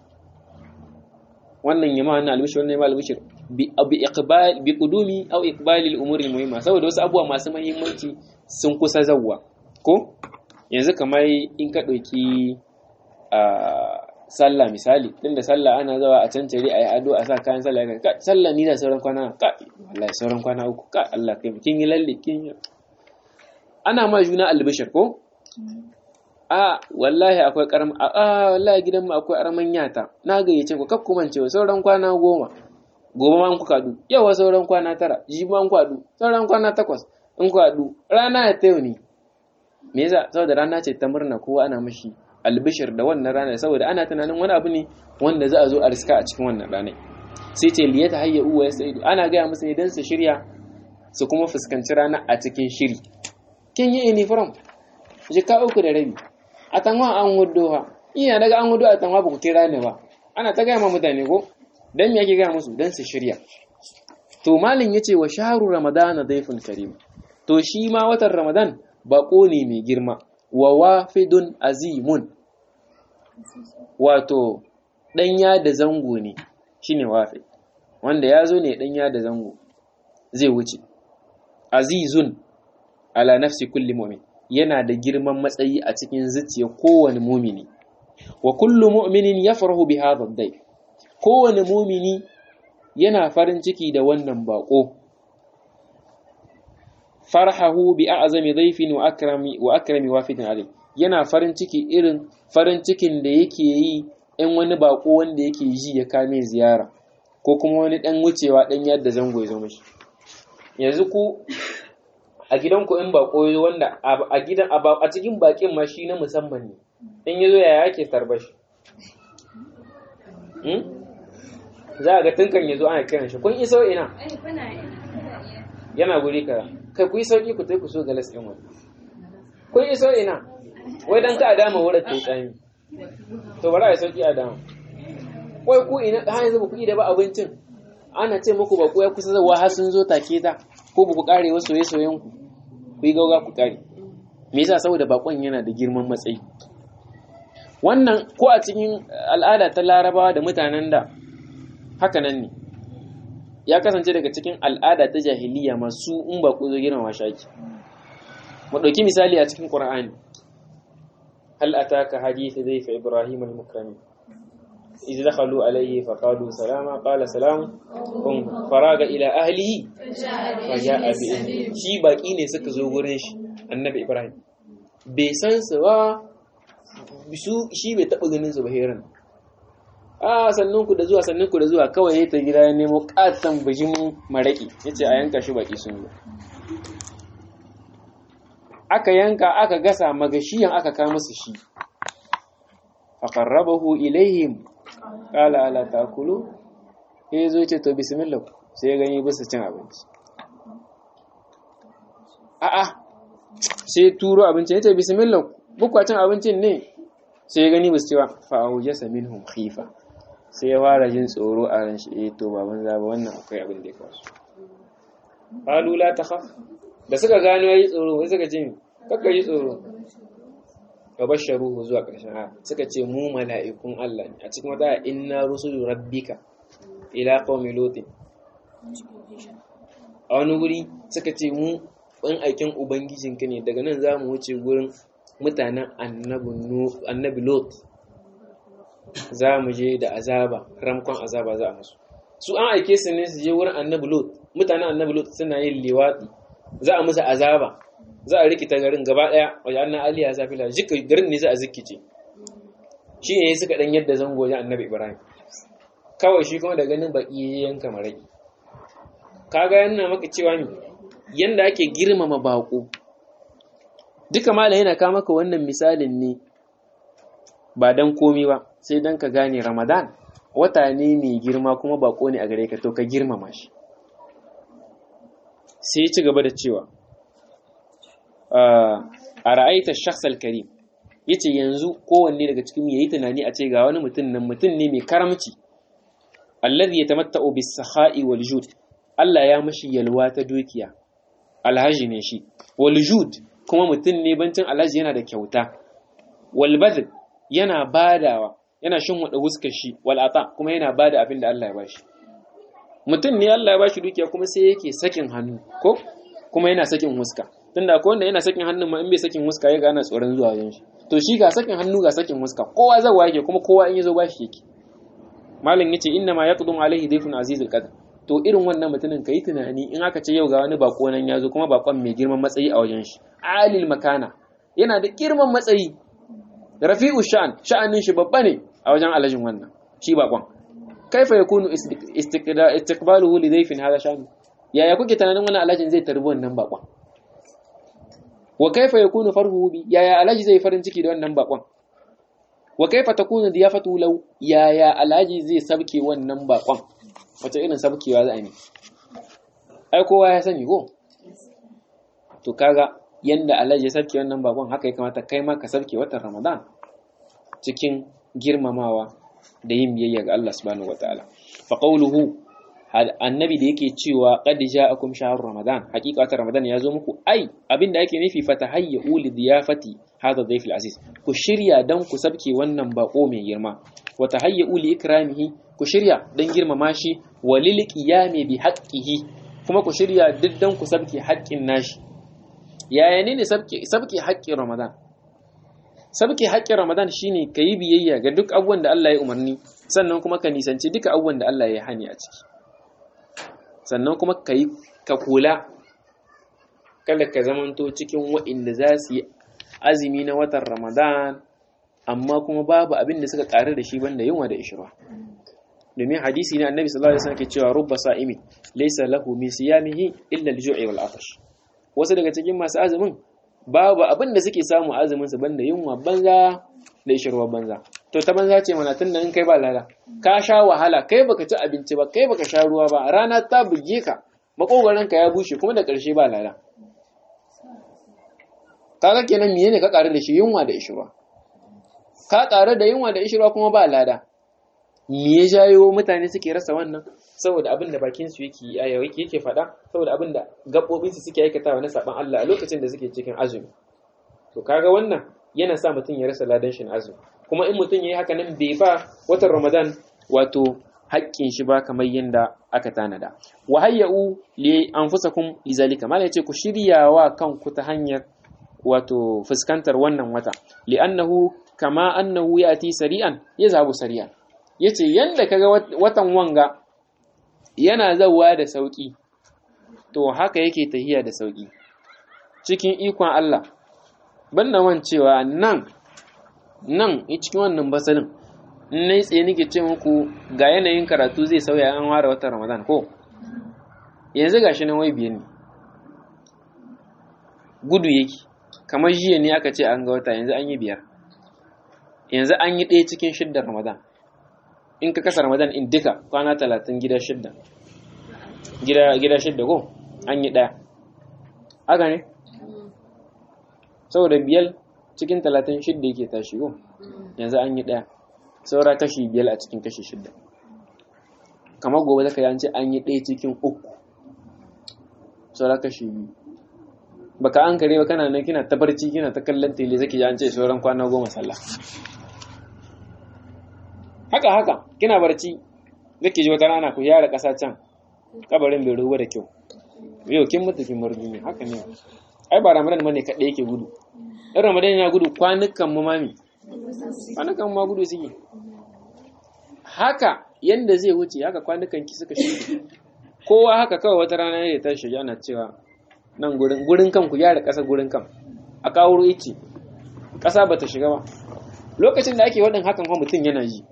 wannan yama wannan albishir wannan yama albishir bi iqbal bi qudumi aw iqbalil umuri muhimma saboda wasu abubuwa masu muhimmanci sun kusa zawwa ko yanzu kamar in ka ɗauki a sallah misali tun da sallah ana zawa a cancare a yi ado a sa kayan sallah ka sallah ni da sauran kwana ka wallahi sauran kwana uku ka Allah kai kin yi lalle kin yi ana ma juna albishir ko a wallahi akwai karam a wallahi gidan mu akwai araman yata na gayyace ku kaf kuma cewa sauran kwana goma gobe ma an ku kadu yawa sauran kwana tara ji ma an ku kadu sauran kwana takwas in ku kadu rana ya tayo ne me yasa saboda rana ce ta murna kowa ana mashi albishir da wannan ranar saboda ana tunanin wani abu ne wanda za a zo a riska a cikin wannan ranar sai ce liyata hayya uwa ya sa'idu ana gaya musu ne don su shirya su kuma fuskanci rana a cikin shiri kin yi uniform jika uku da rabi a tanwa an hudu ha iya daga an hudu a tanwa ba ku kira ne ba ana ta gaya ma mutane ko dan me ake gaya musu dan su shirya to malin yace wa shahru ramadana dayfun karim to shi ma watan ramadan bako ne mai girma wa wafidun azimun wato ɗanya da zango ne shine wafid wanda ya zo ne ɗanya da zango zai wuce azizun ala nafsi kulli mu'min yana da girman matsayi a cikin zuciya kowane mumini wa kullu mu'minin yafrahu bi hadha ad kowane mumini yana farin ciki da wannan bako farhahu bi a'zami dhayfin wa akrami wa akrami wafidin alim yana farin ciki irin farin cikin da yake yi in wani bako wanda yake ji ya kame ziyara ko kuma wani dan wucewa dan yadda zango ya zo mishi yanzu ku a gidanku in bako ya wanda a gidan a cikin bakin ma shi na musamman ne in yazo yaya ake tarba shi za a ga tunkan yazo ana kiran shi kun iso ina yana guri ka kai ku yi sauki ku tai ku so galas ɗin wani kun iso ina wai dan ka a dama wurin ta tsami to bari a sauki a dama wai ku ina har yanzu ba ku yi da ba abincin ana ce muku ba ku ya kusa zawa har sun zo take ta ko ba ku kare wasu soye soyen ku ku yi gauga ku kare me yasa saboda bakon yana da girman matsayi wannan ko a cikin al'ada ta larabawa da mutanen da haka nan ne ya kasance daga cikin al'ada ta jahiliya masu in ba ku zo girmama shaki mu ɗauki misali a cikin ƙur'ani hal ataka hadithu zai fa ibrahim al-mukrami idh dakhalu alayhi fa qalu salama qala salam kun faraga ila ahlihi fa ja'a bi shi baki ne suka zo gurin shi annabi ibrahim bai san su ba su shi bai taɓa ganin su ba heran a sannan ku da zuwa sannan ku da zuwa kawai ya ta gida ya nemo katon bijimin maraki ya ce a yanka shi baki sun zo aka yanka aka gasa magashiyan aka kama musu shi a qarrabahu ilaihim qala ala takulu ya zo ce to bismillah sai ya gani bisa cin abinci a'a sai turo abinci ya ce bismillah bukwa cin abincin ne sai ya gani bisu cewa fa'aujasa minhum khifa sai ya fara jin tsoro a ran shi eh to baban zaba wannan akwai abin da ya kawo qalu la takhaf da suka gano yayi tsoro wai suka ce kakka yi tsoro wa basharuhu zuwa ƙarshen aya suka ce mu mala'ikun Allah ne a cikin wata inna rusulu rabbika ila qaumi lutin a wani wuri suka ce mu ɗan aikin ubangijinka ne daga nan za mu wuce gurin mutanen annabi lot za mu je da azaba ramkon azaba za a musu su an aike su ne su je wurin annabi lot mutanen annabi lot suna yin liwaɗi za a musu azaba za a rikita garin gaba ɗaya wajen annan aliya zafi la jika garin ne za a zikice shi ne suka ɗan yadda zango wajen annabi ibrahim kawai shi kuma da ganin baƙi yanka marai kaga yana maka cewa ne yanda ake girmama baƙo duka mala yana kawo maka wannan misalin ne ba dan komi ba sai dan ka gane ramadan wata ne mai girma kuma bako ne a gare ka to ka girmama shi sai ci gaba da cewa a ra'aita shakhsal karim yace yanzu kowanne daga cikin yayi tunani a ce ga wani mutum nan mutum ne mai karamci alladhi yatamatta'u bis sakha'i wal jud Allah ya mashi yalwa ta dukiya alhaji ne shi wal jud kuma mutum ne bancin alhaji yana da kyauta walbadl yana badawa yana shin wada wuskar shi wal'ata kuma yana bada abin da Allah ya bashi mutum ne Allah ya bashi dukiya kuma sai yake sakin hannu ko kuma yana sakin huska tunda akwai wanda yana sakin hannu ma in bai sakin huska ya gana tsoron zuwa wajen shi to shi ga sakin hannu ga sakin huska kowa zawa yake kuma kowa in yazo bashi yake malam yace inna ma yaqdum alaihi dayfun azizul qadr to irin wannan mutumin ka yi tunani in aka ce yau ga wani bako nan ya zo kuma bakon mai girman matsayi a wajen shi alil makana yana da girman matsayi rafi'u sha'an sha'anin shi babba ne a wajen alajin wannan shi bakon kaifa yakunu istiqbaluhu li dayfin hada sha'an yaya kuke tunanin wannan alajin zai tarbi wannan bakon wa kaifa yakunu farhuhu bi yaya alaji zai farin ciki da wannan bakon wa kaifa takunu diyafatu law yaya alaji zai sabke wannan bakon wace irin sabkewa za a yi ai kowa ya sani ko to kaga yanda Allah ya sabke wannan bakon haka ya kamata kai ma ka sabke watan Ramadan cikin girmamawa da yin biyayya ga Allah subhanahu wataala fa qawluhu annabi da yake cewa qad ja'akum shahrur ramadan hakika watan ramadan ya zo muku ai abinda yake nufi fatahayyu li diyafati hadha dhayf aziz ku shirya dan ku sabke wannan bako mai girma wa tahayyu li ikramihi ku shirya dan girmama shi walil qiyami bi haqqihi kuma ku shirya duk dan ku sabke haƙƙin nashi yaya ne ne sabke sabke haƙƙin ramadan sabke haƙƙin ramadan shine kayi biyayya ga duk abubuwan da Allah ya umarni sannan kuma ka nisanci duka abubuwan da Allah ya hani a ciki sannan kuma ka yi ka kula kada ka zamanto cikin waɗanda za su yi azumi na watan ramadan amma kuma babu abin da suka ƙaru da shi banda yunwa da ishirwa domin hadisi ne annabi sallallahu alaihi wasallam ke cewa rubba sa'imi laysa lahu min siyamihi illa al-ju'i wal atash wasu daga cikin masu azumin babu abin da suke samu azumin su banda yunwa banza da ishirwa banza to ta banza ce mana tunda in kai ba lada ka sha wahala kai baka ci abinci ba kai baka sha ruwa ba rana ta buge ka makogaran ka ya bushe kuma da ƙarshe ba lada kaga kenan miye ne ka ƙaru da shi yunwa da ishirwa ka ƙaru da yunwa da ishirwa kuma ba lada me ya jayo mutane suke rasa wannan saboda abin da bakin su yake yake yake faɗa saboda abin da gabobin su suke aikatawa na saban Allah a lokacin da suke cikin azumi to kaga wannan yana sa mutum ya rasa ladan shi na azumi kuma in mutum yayi haka nan bai ba watan Ramadan wato haƙƙin shi ba kamar yadda aka tanada wa hayyau li anfusakum lizalika mala yace ku shiryawa kanku ta hanyar wato fuskantar wannan wata li'annahu kama annahu yati sari'an yazhabu sari'an yace yanda kaga watan wanga yana zawa da sauki to haka yake tahiya da sauki cikin ikon Allah banda man cewa nan nan cikin wannan basalin in nayi tsaye nake ce muku ga yanayin karatu zai sauya an ware watan Ramadan ko yanzu gashi nan wai biye ne gudu yake kamar jiya ne aka ce an ga wata yanzu an yi biyar yanzu an yi ɗaya cikin shidda ramadan in ka kasa ramadan in duka kwana talatin gida shidda gida shidda ko an yi ɗaya haka ne saboda biyar cikin talatin shidda yake tashi ko yanzu an yi ɗaya saura kashi biyar a cikin kashi shidda kamar gobe zaka yi an ce an yi ɗaya cikin uku saura kashi biyu baka an kare ba kana nan kina ta barci kina ta kallon tele zaki ji an ce sauran kwana goma sallah haka haka kina barci zaki ji wata rana ku yara ƙasa can kabarin bai ruwa da kyau yau kin mutu kin bar duniya haka ne ai ba ramadan bane kaɗai yake gudu in ramadan yana gudu kwanukan mu mami kwanukan ma gudu suke haka yanda zai wuce haka kwanukan ki suka shi kowa haka kawai wata rana ne ta shiga ana cewa nan gurin gurin kan ku gyara ƙasa gurin kan a kawo ice ƙasa bata shiga ba lokacin da ake waɗin hakan kuma mutum yana ji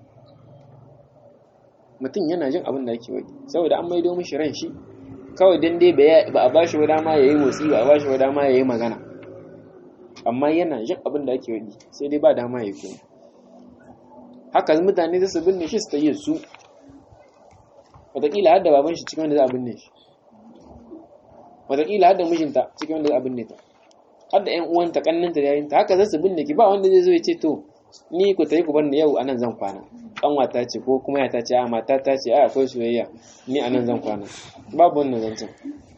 mutum yana jin abin da ake waɗi saboda an maido mishi ran shi kawai dan dai ba a bashi wada ma yayi motsi ba a bashi wada ma yayi magana amma yana jin abin da ake waɗi sai dai ba dama yayi kuma haka mutane da su binne shi su ta yi su wataƙila har da baban shi cikin wanda za a binne shi wataƙila har da mijinta cikin wanda za a binne ta har da 'yan uwanta kanninta da yayinta haka za su binne ki ba wanda zai zo ya ce to ni ku tayi ku bar ni yau anan zan kwana kanwata ce ko kuma ya ta ce a mata ta ce a akwai soyayya ni anan zan kwana babu wannan zancen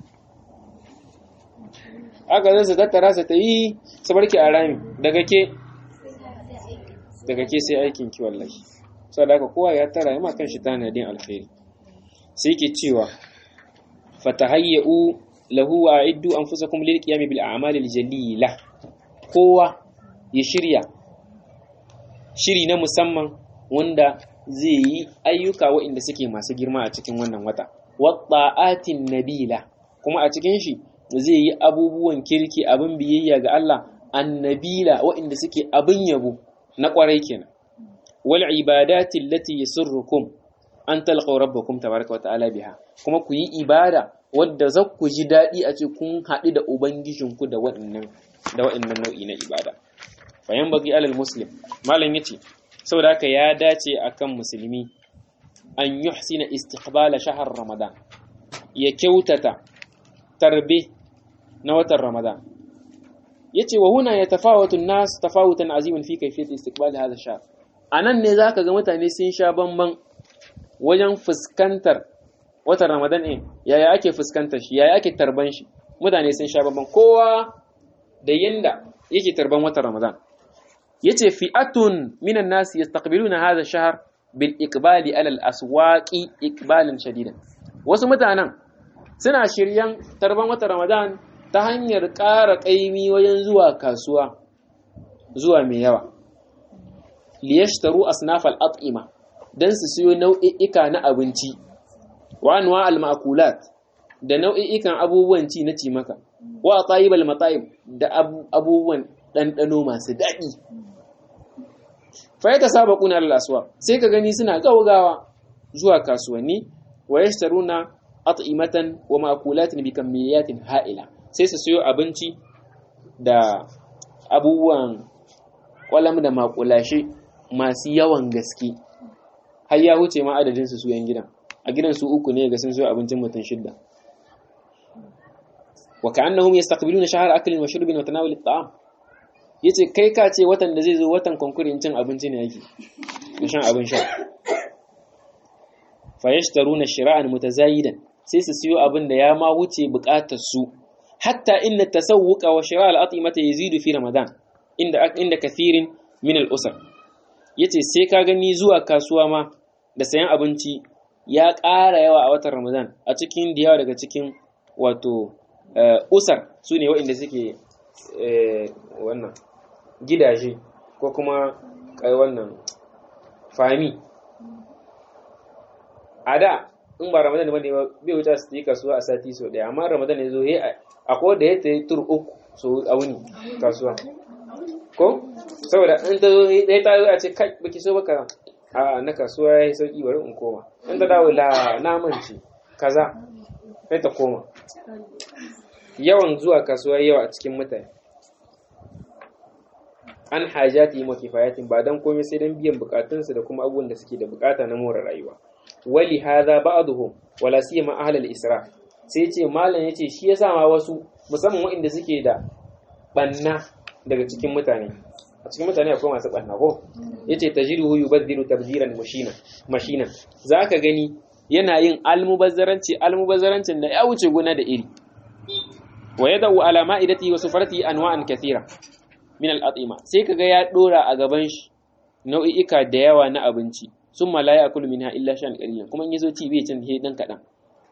haka zai su tattara su ta yi su barki a rami daga ke daga ke sai aikin ki wallahi saboda haka kowa ya tara ya ma kan shi tanadin alkhairi sai ke cewa fatahayya'u lahu wa a'iddu anfusakum lil qiyam bil a'malil jalila kowa ya shirya shiri na musamman wanda zai yi ayyuka waɗanda suke masu girma a cikin wannan wata watta'atin nabila kuma a cikin shi zai yi abubuwan kirki abin biyayya ga Allah annabila waɗanda suke abin yabo na ƙwarai kenan wal ibadati allati yasurrukum an talqaw rabbakum tabaraka wa ta'ala biha kuma ku yi ibada wadda za ku ji daɗi a ce kun haɗu da ubangijinku da waɗannan da waɗannan nau'i na ibada bayan bagi alal muslim malam yace saboda haka ya dace akan musulmi an yuhsina istiqbala shahar ramadan ya kyautata tarbe na watan ramadan yace wa huna yatafawatu an-nas tafawutan aziman fi kayfiyati istiqbal hadha ash-shahr anan ne zaka ga mutane sun sha bamban wajen fuskantar watan ramadan ɗin yaya ake fuskantar shi yaya ake tarban shi mutane sun sha bamban kowa da yanda yake tarban watan ramadan yace fi'atun minan nasi yastaqbiluna hadha ash-shahr bil iqbali ala al-aswaqi iqbalan shadidan wasu mutanen suna shiryan tarban watan ramadan ta hanyar ƙara ƙaimi wajen zuwa kasuwa zuwa mai yawa liyashtaru asnafal at'ima dan su siyo nau'i'ika na abinci wa anwa al-ma'kulat da nau'i'ikan abubuwan ci na cimaka wa tayyibal matayib da abubuwan ɗanɗano masu daɗi fa ta saba kuna al-aswa sai ka gani suna gaugawa zuwa kasuwanni wa yashtaruna at'imatan wa ma'kulatin bi kamiyatin ha'ila sai su siyo abinci da abubuwan kwalam da makulashe masu yawan gaske har ya wuce ma adadin su su yan gidan a gidan su uku ne ga sun siyo abincin mutum shidda wa ka'annahum yastaqbiluna shahar aklin wa shurbin wa tanawul at'am yace kai ka ce watan da zai zo watan konkurin cin abinci ne yake da shan abin sha fa yashtaruna shira'an mutazayidan sai su siyo abin da ya ma wuce bukatar su hatta inna tasawwuqa wa shira' al-at'imata yazidu fi ramadan inda inda kathirin min al-usar yace sai ka gani zuwa kasuwa ma da sayan abinci ya ƙara yawa a watan ramadan a cikin da yawa daga cikin wato usar su ne waɗanda suke wannan gidaje ko kuma wannan fami a da in ba ramadan ba ne bai wuce su yi kasuwa a sati sau ɗaya amma ramadan ya zo akwai da ya ta yi tur uku so a wuni kasuwa ko saboda in ta zo ɗaya ta zo a ce kai baki so baka a na kasuwa ya yi sauki bari in koma in ta dawo la namanci kaza sai ta koma yawan zuwa kasuwa yawa a cikin mutane an hajati wa kifayatin ba dan komai sai dan biyan bukatunsu da kuma abubuwan da suke da bukata na more rayuwa wali hadha ba'dhum wala siyama ahlul isra sai ce malam yace shi yasa ma wasu musamman waɗanda suke da banna daga cikin mutane a cikin mutane akwai masu banna ko yace tajiruhu yubaddilu tabdiran mashina mashina zaka gani yana yin almubazzaranci almubazzarancin da ya wuce guna da iri wa yadau ala ma'idati wa sufarati anwa'an kathira min al-atima sai kaga ya dora a gaban shi nau'i'ika da yawa na abinci sun ma la ya'kulu minha illa shan qalilan kuma in yazo ci bai cin he dan kadan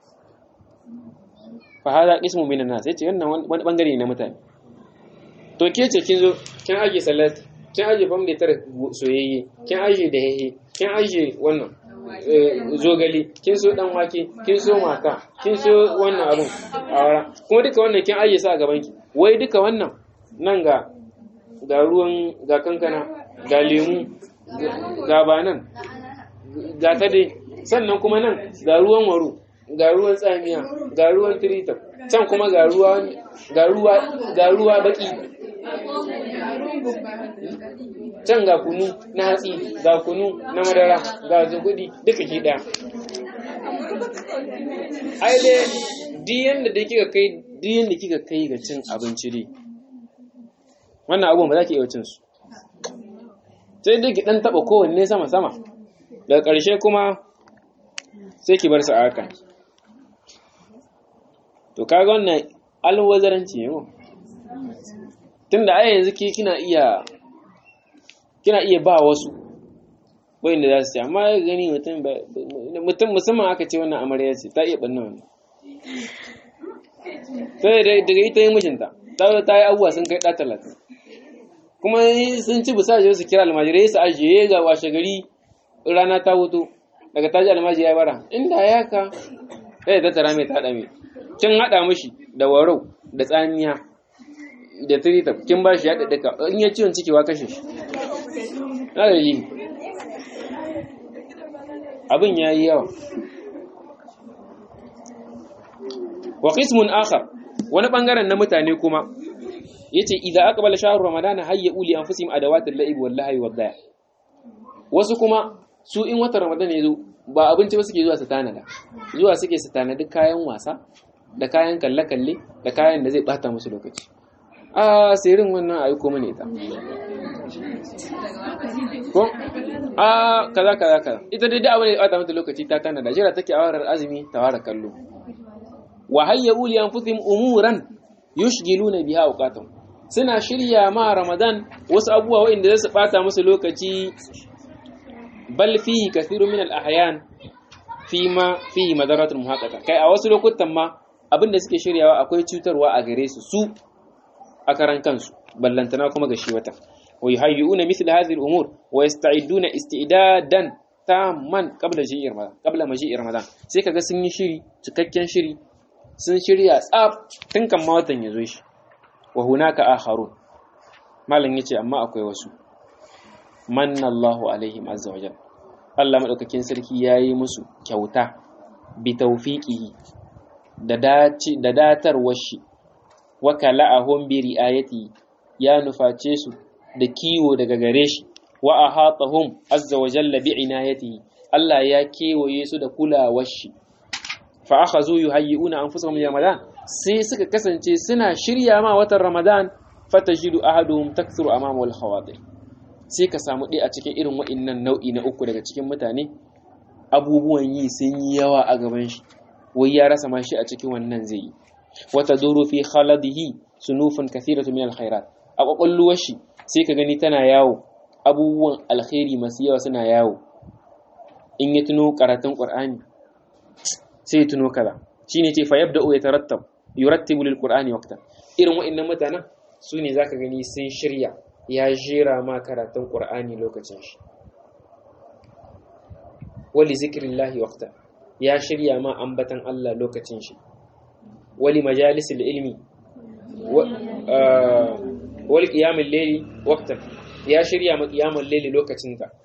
fa hada qismu min an-nas sai ce wannan wani bangare ne na mutane to ke ce kin zo kin aje salat kin aje fam da tare soyayye kin aje da hehe kin aje wannan zogale kin so dan wake kin so maka kin so wannan abun awara kuma duka wannan kin aje sa a gaban ki wai duka wannan nan ga ga ruwan ga kankana ga lemu ga banan ga ta dai sannan kuma nan ga ruwan waro ga ruwan tsamiya ga ruwan tirita can kuma ga ruwa ga ruwa ga ruwa baki can ga kunu na hatsi ga kunu na madara ga zugudi duka ke daya ai dai diyan da kika kai diyan da kika kai ga cin abinci dai wannan abubuwan ba za ki iya cin su sai dai ki dan taba kowanne sama sama daga ƙarshe kuma sai ki bar su a haka to kaga wannan alwazaranci ne tunda ai yanzu ki kina iya kina iya ba wasu wanda za su ci amma ya gani mutum mutum musamman aka ce wannan amarya ce ta iya banna wannan sai daga ita yi mijinta ta ta yi abubuwa sun kai ɗa talatin kuma sun ci bisa su kira almajirai su ajiye ga washe gari rana ta hutu daga taji almaji ya bara inda ya ka sai ta tara mai ta haɗa mai kin haɗa mishi da warau da tsamiya da tirita kin ba shi ya ɗaɗɗaka in ya ciwon ciki wa kashe shi na da yi abin ya yi yawa wa qismun akhar wani bangaren na mutane kuma yace idza aqbala shahru ramadana hayya uli anfusihim adawatil la'ib wal lahwi wad daya wasu kuma su in watan ramadana yazo ba abinci ba suke zuwa su tanada zuwa suke su tanadi kayan wasa da kayan kalle-kalle da kayan da zai bata musu lokaci a sirrin wannan ayi ko mane ta ko a kaza kaza kaza ita dai da abin da ya bata mata lokaci ta tanada jira take a warar azumi ta wara kallo wa hayya uli anfusihim umuran yushgiluna biha awqatahum suna shirya ma ramadan wasu abubuwa waɗanda za su bata musu lokaci bal fihi kathiru min al-ahyan fi ma fihi madaratul muhaqqaqa kai a wasu lokutan ma abinda suke shiryawa akwai cutarwa a gare su su a karan kansu ballantana kuma ga shi wata wa yuhayyuna mithla hadhihi al-umur wa yasta'iduna isti'dadan tamman qabla ji'i ramadan qabla maji'i ramadan sai kaga sun yi shiri cikakken shiri sun shirya tsaf tun kan ma watan ya zo shi wa hunaka akharun malam yace amma akwai wasu manna Allahu alaihim azza wajal Allah madaukakin sarki yayi musu kyauta bi tawfiqihi da dace da datarwar shi wa kala'ahum bi riayati ya nuface su da kiwo daga gare shi wa ahatahum azza wajalla bi inayatihi Allah ya kewaye su da kulawar shi fa akhazu yuhayyi'una anfusahum li ramadan sai suka kasance suna shirya ma watan ramadan fatajidu ahaduhum takthuru amama al khawatir sai ka samu ɗaya a cikin irin wa'innan nau'i na uku daga cikin mutane abubuwan yi sun yi yawa a gaban shi wai ya rasa ma shi a cikin wannan zai yi wata duru fi khaladihi sunufun kathiratu min alkhairat a kwakwalluwar shi sai ka gani tana yawo abubuwan alkhairi masu yawa suna yawo in ya tuno karatun qur'ani sai ya tuno kaza shine ce fa yabda'u yatarattab yurattibu lil qur'ani waqtan irin wa'annan mutanen su ne zaka gani sun shirya ya jera ma karatun qur'ani lokacin shi wali zikrillahi waqtan ya shirya ma ambatan Allah lokacin shi wali majalisil ilmi wali qiyamul layli waqtan ya shirya ma qiyamul layli lokacin ka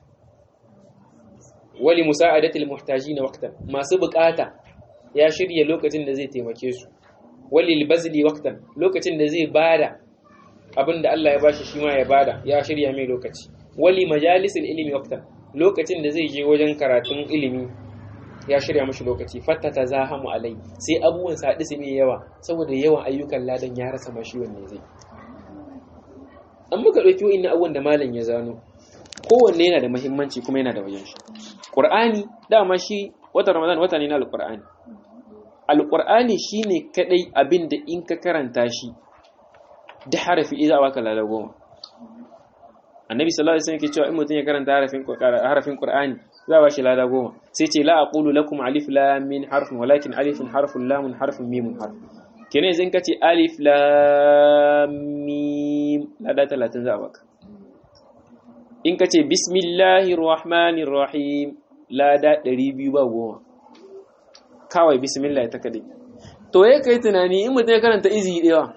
wali musa'adatil muhtajin waqtan masu bukata ya shirya lokacin da zai taimake su wali bazli waqtan lokacin da zai bada abinda Allah ya bashi shi ma ya bada ya shirya mai lokaci wali majalisil ilmi waqtan lokacin da zai je wajen karatun ilimi ya shirya mashi lokaci fatta ta zahamu alai sai abubuwan sa haɗu su mai yawa saboda yawan ayyukan ladan ya rasa mashi wanne zai an muka ɗauki wa'in abubuwan da malam ya zano kowanne yana da mahimmanci kuma yana da wajen shi ƙur'ani dama shi watan ramadan wata ne na alƙur'ani alƙur'ani shine kadai abin da in ka karanta shi da harafi iza baka lada goma annabi sallallahu alaihi wasallam yake cewa in mutum ya karanta harafin harafin qur'ani za ba shi lada goma sai ce la aqulu lakum alif lam min harfun walakin alifun harfun lamun harfun mimun harf kenan yanzu ka ce alif lam mim lada 30 za baka in ka ce bismillahir rahmanir rahim lada 200 ba goma kawai bismillah ta kadai to ya kai tunani in mutum ya karanta izi ɗaya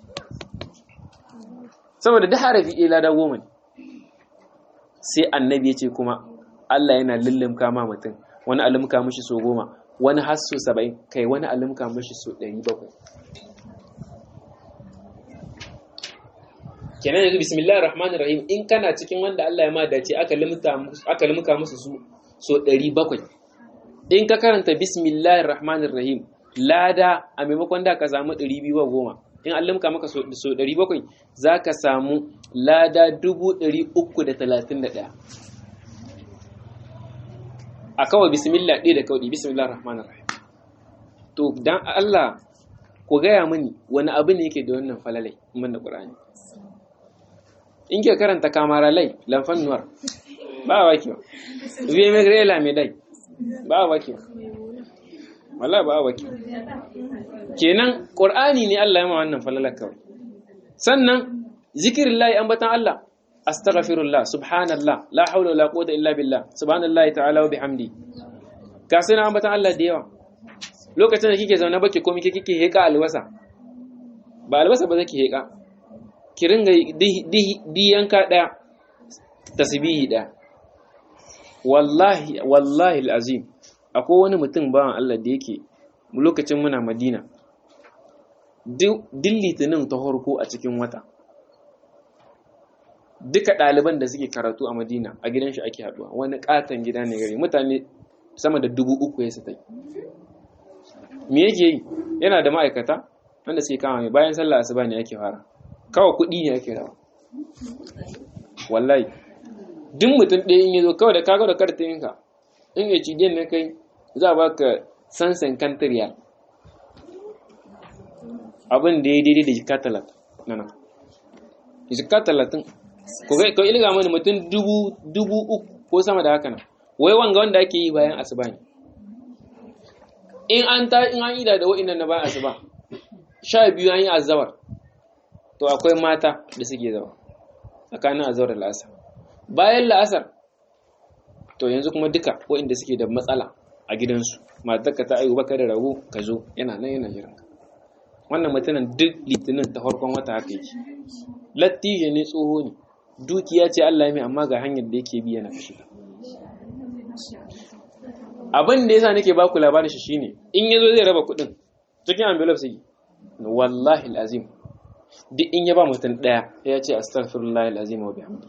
saboda da harafi ɗaya lada goma ne sai annabi ya ce kuma Allah yana lullumka ma mutum wani alimka mashi so goma wani har so saba'in kai wani alimka mashi so ɗari bakwai kenan yanzu bismillahir rahmanir rahim in kana cikin wanda Allah ya ma dace aka limka musu su so ɗari bakwai in ka karanta bismillahir rahmanir rahim lada a maimakon da ka samu ɗari biyu goma in an limka maka so ɗari bakwai za ka samu lada dubu ɗari uku da talatin da ɗaya a kawai bismillah ɗaya da kawai bismillah rahmanir rahim to dan Allah ku gaya mini wani abu ne yake da wannan falalai man da Qur'ani in ke karanta kamaralai lamfan nuwar ba wa kiwa biye mai grela mai dai ba wa kiwa wallahi ba wa kiwa kenan Qur'ani ne Allah ya ma wannan falalar kawai sannan zikirillahi ambatan Allah astaghfirullah subhanallah la hawla wala quwwata illa billah subhanallahi ta'ala wa bihamdi ka sai na ambatan Allah da yawa lokacin da kike zaune baki komai kike heka albasa ba albasa ba zaki heka ki ringa di yanka daya tasbihi daya wallahi wallahi alazim akwai wani mutum bawan Allah da yake lokacin muna Madina duk litinin ta harko a cikin wata duka ɗaliban da suke karatu a madina a gidan shi ake haɗuwa wani ƙaton gida ne gari mutane sama da dubu uku ya satai me yake yi yana da ma'aikata wanda suke kama mai bayan sallah asuba ne ake fara kawai kuɗi ne ake rawa wallahi duk mutum ɗaya in ya zo kawai da kaga da kartinka in ya ci na kai za a baka sansan kantariyal abin da ya daidai da jika talatin nana jika talatin ko ilga mani mutum dubu uku ko sama da haka nan wai wanga wanda ake yi bayan asuba ne in an ta in an ida da wa'innan na bayan asuba sha biyu an yi azabar to akwai mata da suke zama tsakanin azabar da la'asar bayan la'asar to yanzu kuma duka wa'inda suke da matsala a gidansu matarka ta aiwu baka da rago ka zo yana nan yana jiran wannan mutumin duk litinin ta farkon wata haka yake lattijo ne tsoho ne dukiya ce Allah ya mai amma ga hanyar da yake bi yana kashi abin da yasa nake baku labarin shi shine in yazo zai raba kuɗin cikin envelope sai wallahi alazim duk in ya ba mutum daya ya ce astaghfirullah alazim wa bihamdi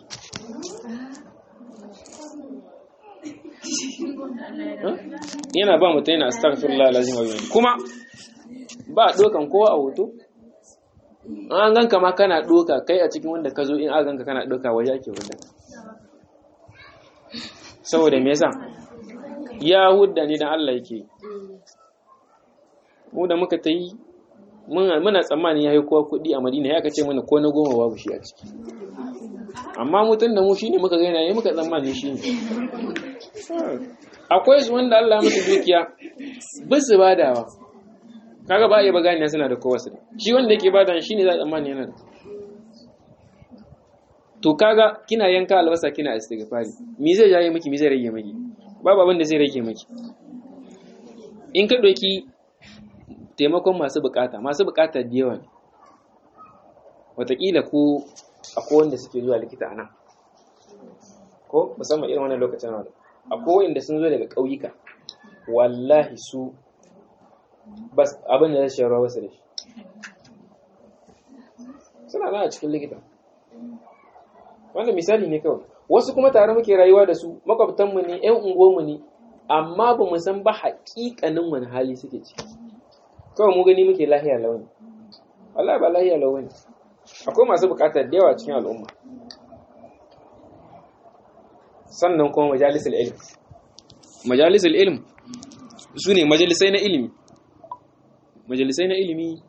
yana ba mutum yana astaghfirullah alazim wa bihamdi kuma ba dokan kowa a hoto an ganka ma kana doka kai a cikin wanda ka zo in an ganka kana doka waje ake wanda saboda me yasa ya hudda ni dan Allah yake mu da muka ta yi muna tsammanin ya yi kowa kuɗi a madina ya kace mana ko na goma babu shi a ciki amma mutum da mu shine muka gaina ya muka tsammanin shi ne akwai su wanda Allah musu dukiya bisu badawa kaga ba iya bagani suna da kowa su shi wanda yake bada shi ne za a tsammani yana da to kaga kina yanka albasa kina istighfari me zai jaye miki me zai rage miki babu abin da zai rage miki in ka doki taimakon masu bukata masu bukata da yawa ne watakila ko akwai wanda suke zuwa likita a nan ko musamman irin wannan lokacin wadda akwai wanda sun zo daga ƙauyuka wallahi su bas abin da zai shayarwa wasu da shi suna nan a cikin likita wanda misali ne kawai wasu kuma tare muke rayuwa da su makwabtanmu ne 'yan unguwanmu ne amma ba mu san ba haƙiƙanin wani hali suke ciki kawai mu gani muke lahiya launi Allah ba lahiya launi akwai masu bukatar da yawa cikin al'umma sannan kuma majalisar ilm majalisar ilm su ne majalisai na ilimi majalisai na ilimi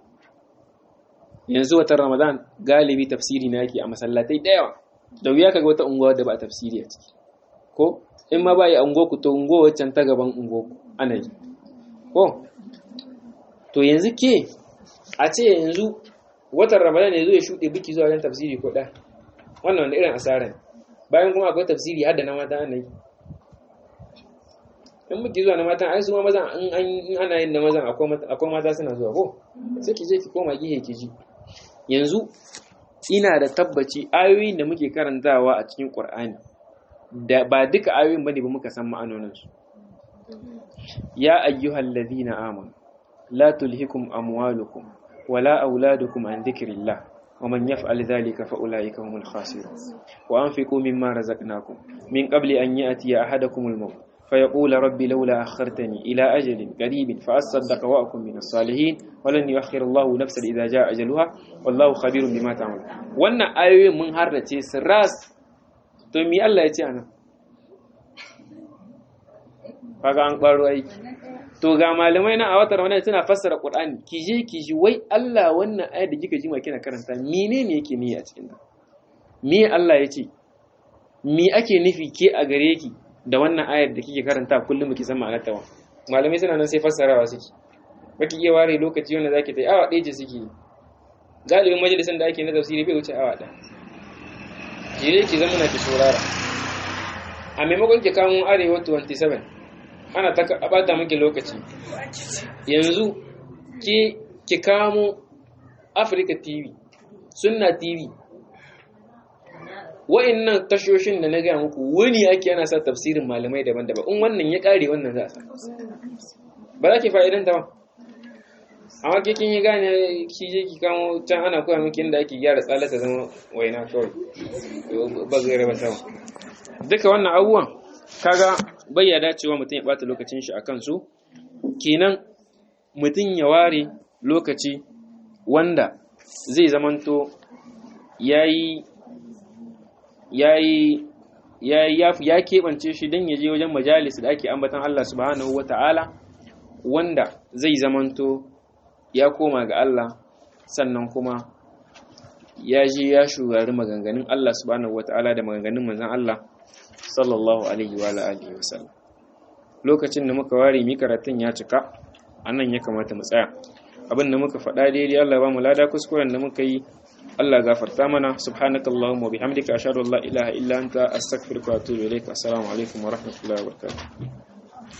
yanzu watan ramadan galibi tafsiri na yake a masallatai da yawa da wuya kaga wata unguwa da ba tafsiri a ciki ko in ma ba yi unguwa ku to unguwa waccan ta gaban unguwa ana yi ko to yanzu ke a ce yanzu watan ramadan yanzu ya shuɗe biki zuwa wajen tafsiri ko ɗa wannan wanda irin asara ne bayan kuma akwai tafsiri har da na mata ana yi in biki zuwa na mata ai su ma mazan in ana yin na mazan akwai mata suna zuwa ko sai ki je ki koma gihe ki ji yanzu ina da tabbaci ayoyin da muke karantawa a cikin qur'ani da ba duka ayoyin bane ba muka san ma'anoninsu ya ayyuhal ladina amanu لا تلهكم أموالكم ولا أولادكم عن ذكر الله ومن يفعل ذلك فأولئك هم الخاسرون وأنفقوا مما رزقناكم من قبل أن يأتي أحدكم الموت فيقول ربي لولا أخرتني إلى أجل قريب فأصدق وأكن من الصالحين ولن يؤخر الله نفسا إذا جاء أجلها والله خبير بما تعمل وأن آيوي من هرتي سراس تمي الله يتي أنا فقال أنقبارو أيكي to ga malamai na a watan ramadan suna fassara qur'ani ki je ki ji wai Allah wannan ayar da kika ji ma kina karanta menene yake niyi a cikin ta me Allah ya ce me ake nufi ke a gare ki da wannan ayar da kike karanta kullum ki san ma'anar ta malamai suna nan sai fassarawa suke baki iya ware lokaci wanda zaki ta awa ɗaya ce suke galibin majalisan da ake na tafsiri bai wuce awa ɗaya ki je ki zama na ki saurara a maimakon ki kamo arewa 27 ana ta bata miki lokaci yanzu ki ki kamo Africa TV Sunna TV wa'annan tashoshin da na gaya muku wani ake ana sa tafsirin malamai daban-daban in wannan ya kare wannan za a sa ba za ki fa'idan ta ba amma ke kin yi gane ki je ki kamo can ana koya miki inda ake gyara tsalata zama waina kawai ba zai raba ta duka wannan abubuwan kaga bai ya dacewa mutum ya bata lokacin shi akan su kenan mutum ya ware lokaci wanda zai zamanto yayi yayi ya ya keɓance shi don ya je wajen majalis da ake ambatan Allah subhanahu wata'ala wanda zai zamanto ya koma ga Allah sannan kuma ya je ya shugari maganganun Allah subhanahu wata'ala da maganganun manzon Allah sallallahu alaihi wa alihi wa sallam lokacin da muka ware mi karatun ya cika anan ya kamata mu tsaya abin da muka faɗa daidai Allah ya ba mu lada kuskuren da muka yi Allah gafarta mana subhanakallahumma wa bihamdika ashhadu an la ilaha illa anta astaghfiruka wa atubu ilaik assalamu alaikum wa rahmatullahi wa barakatuh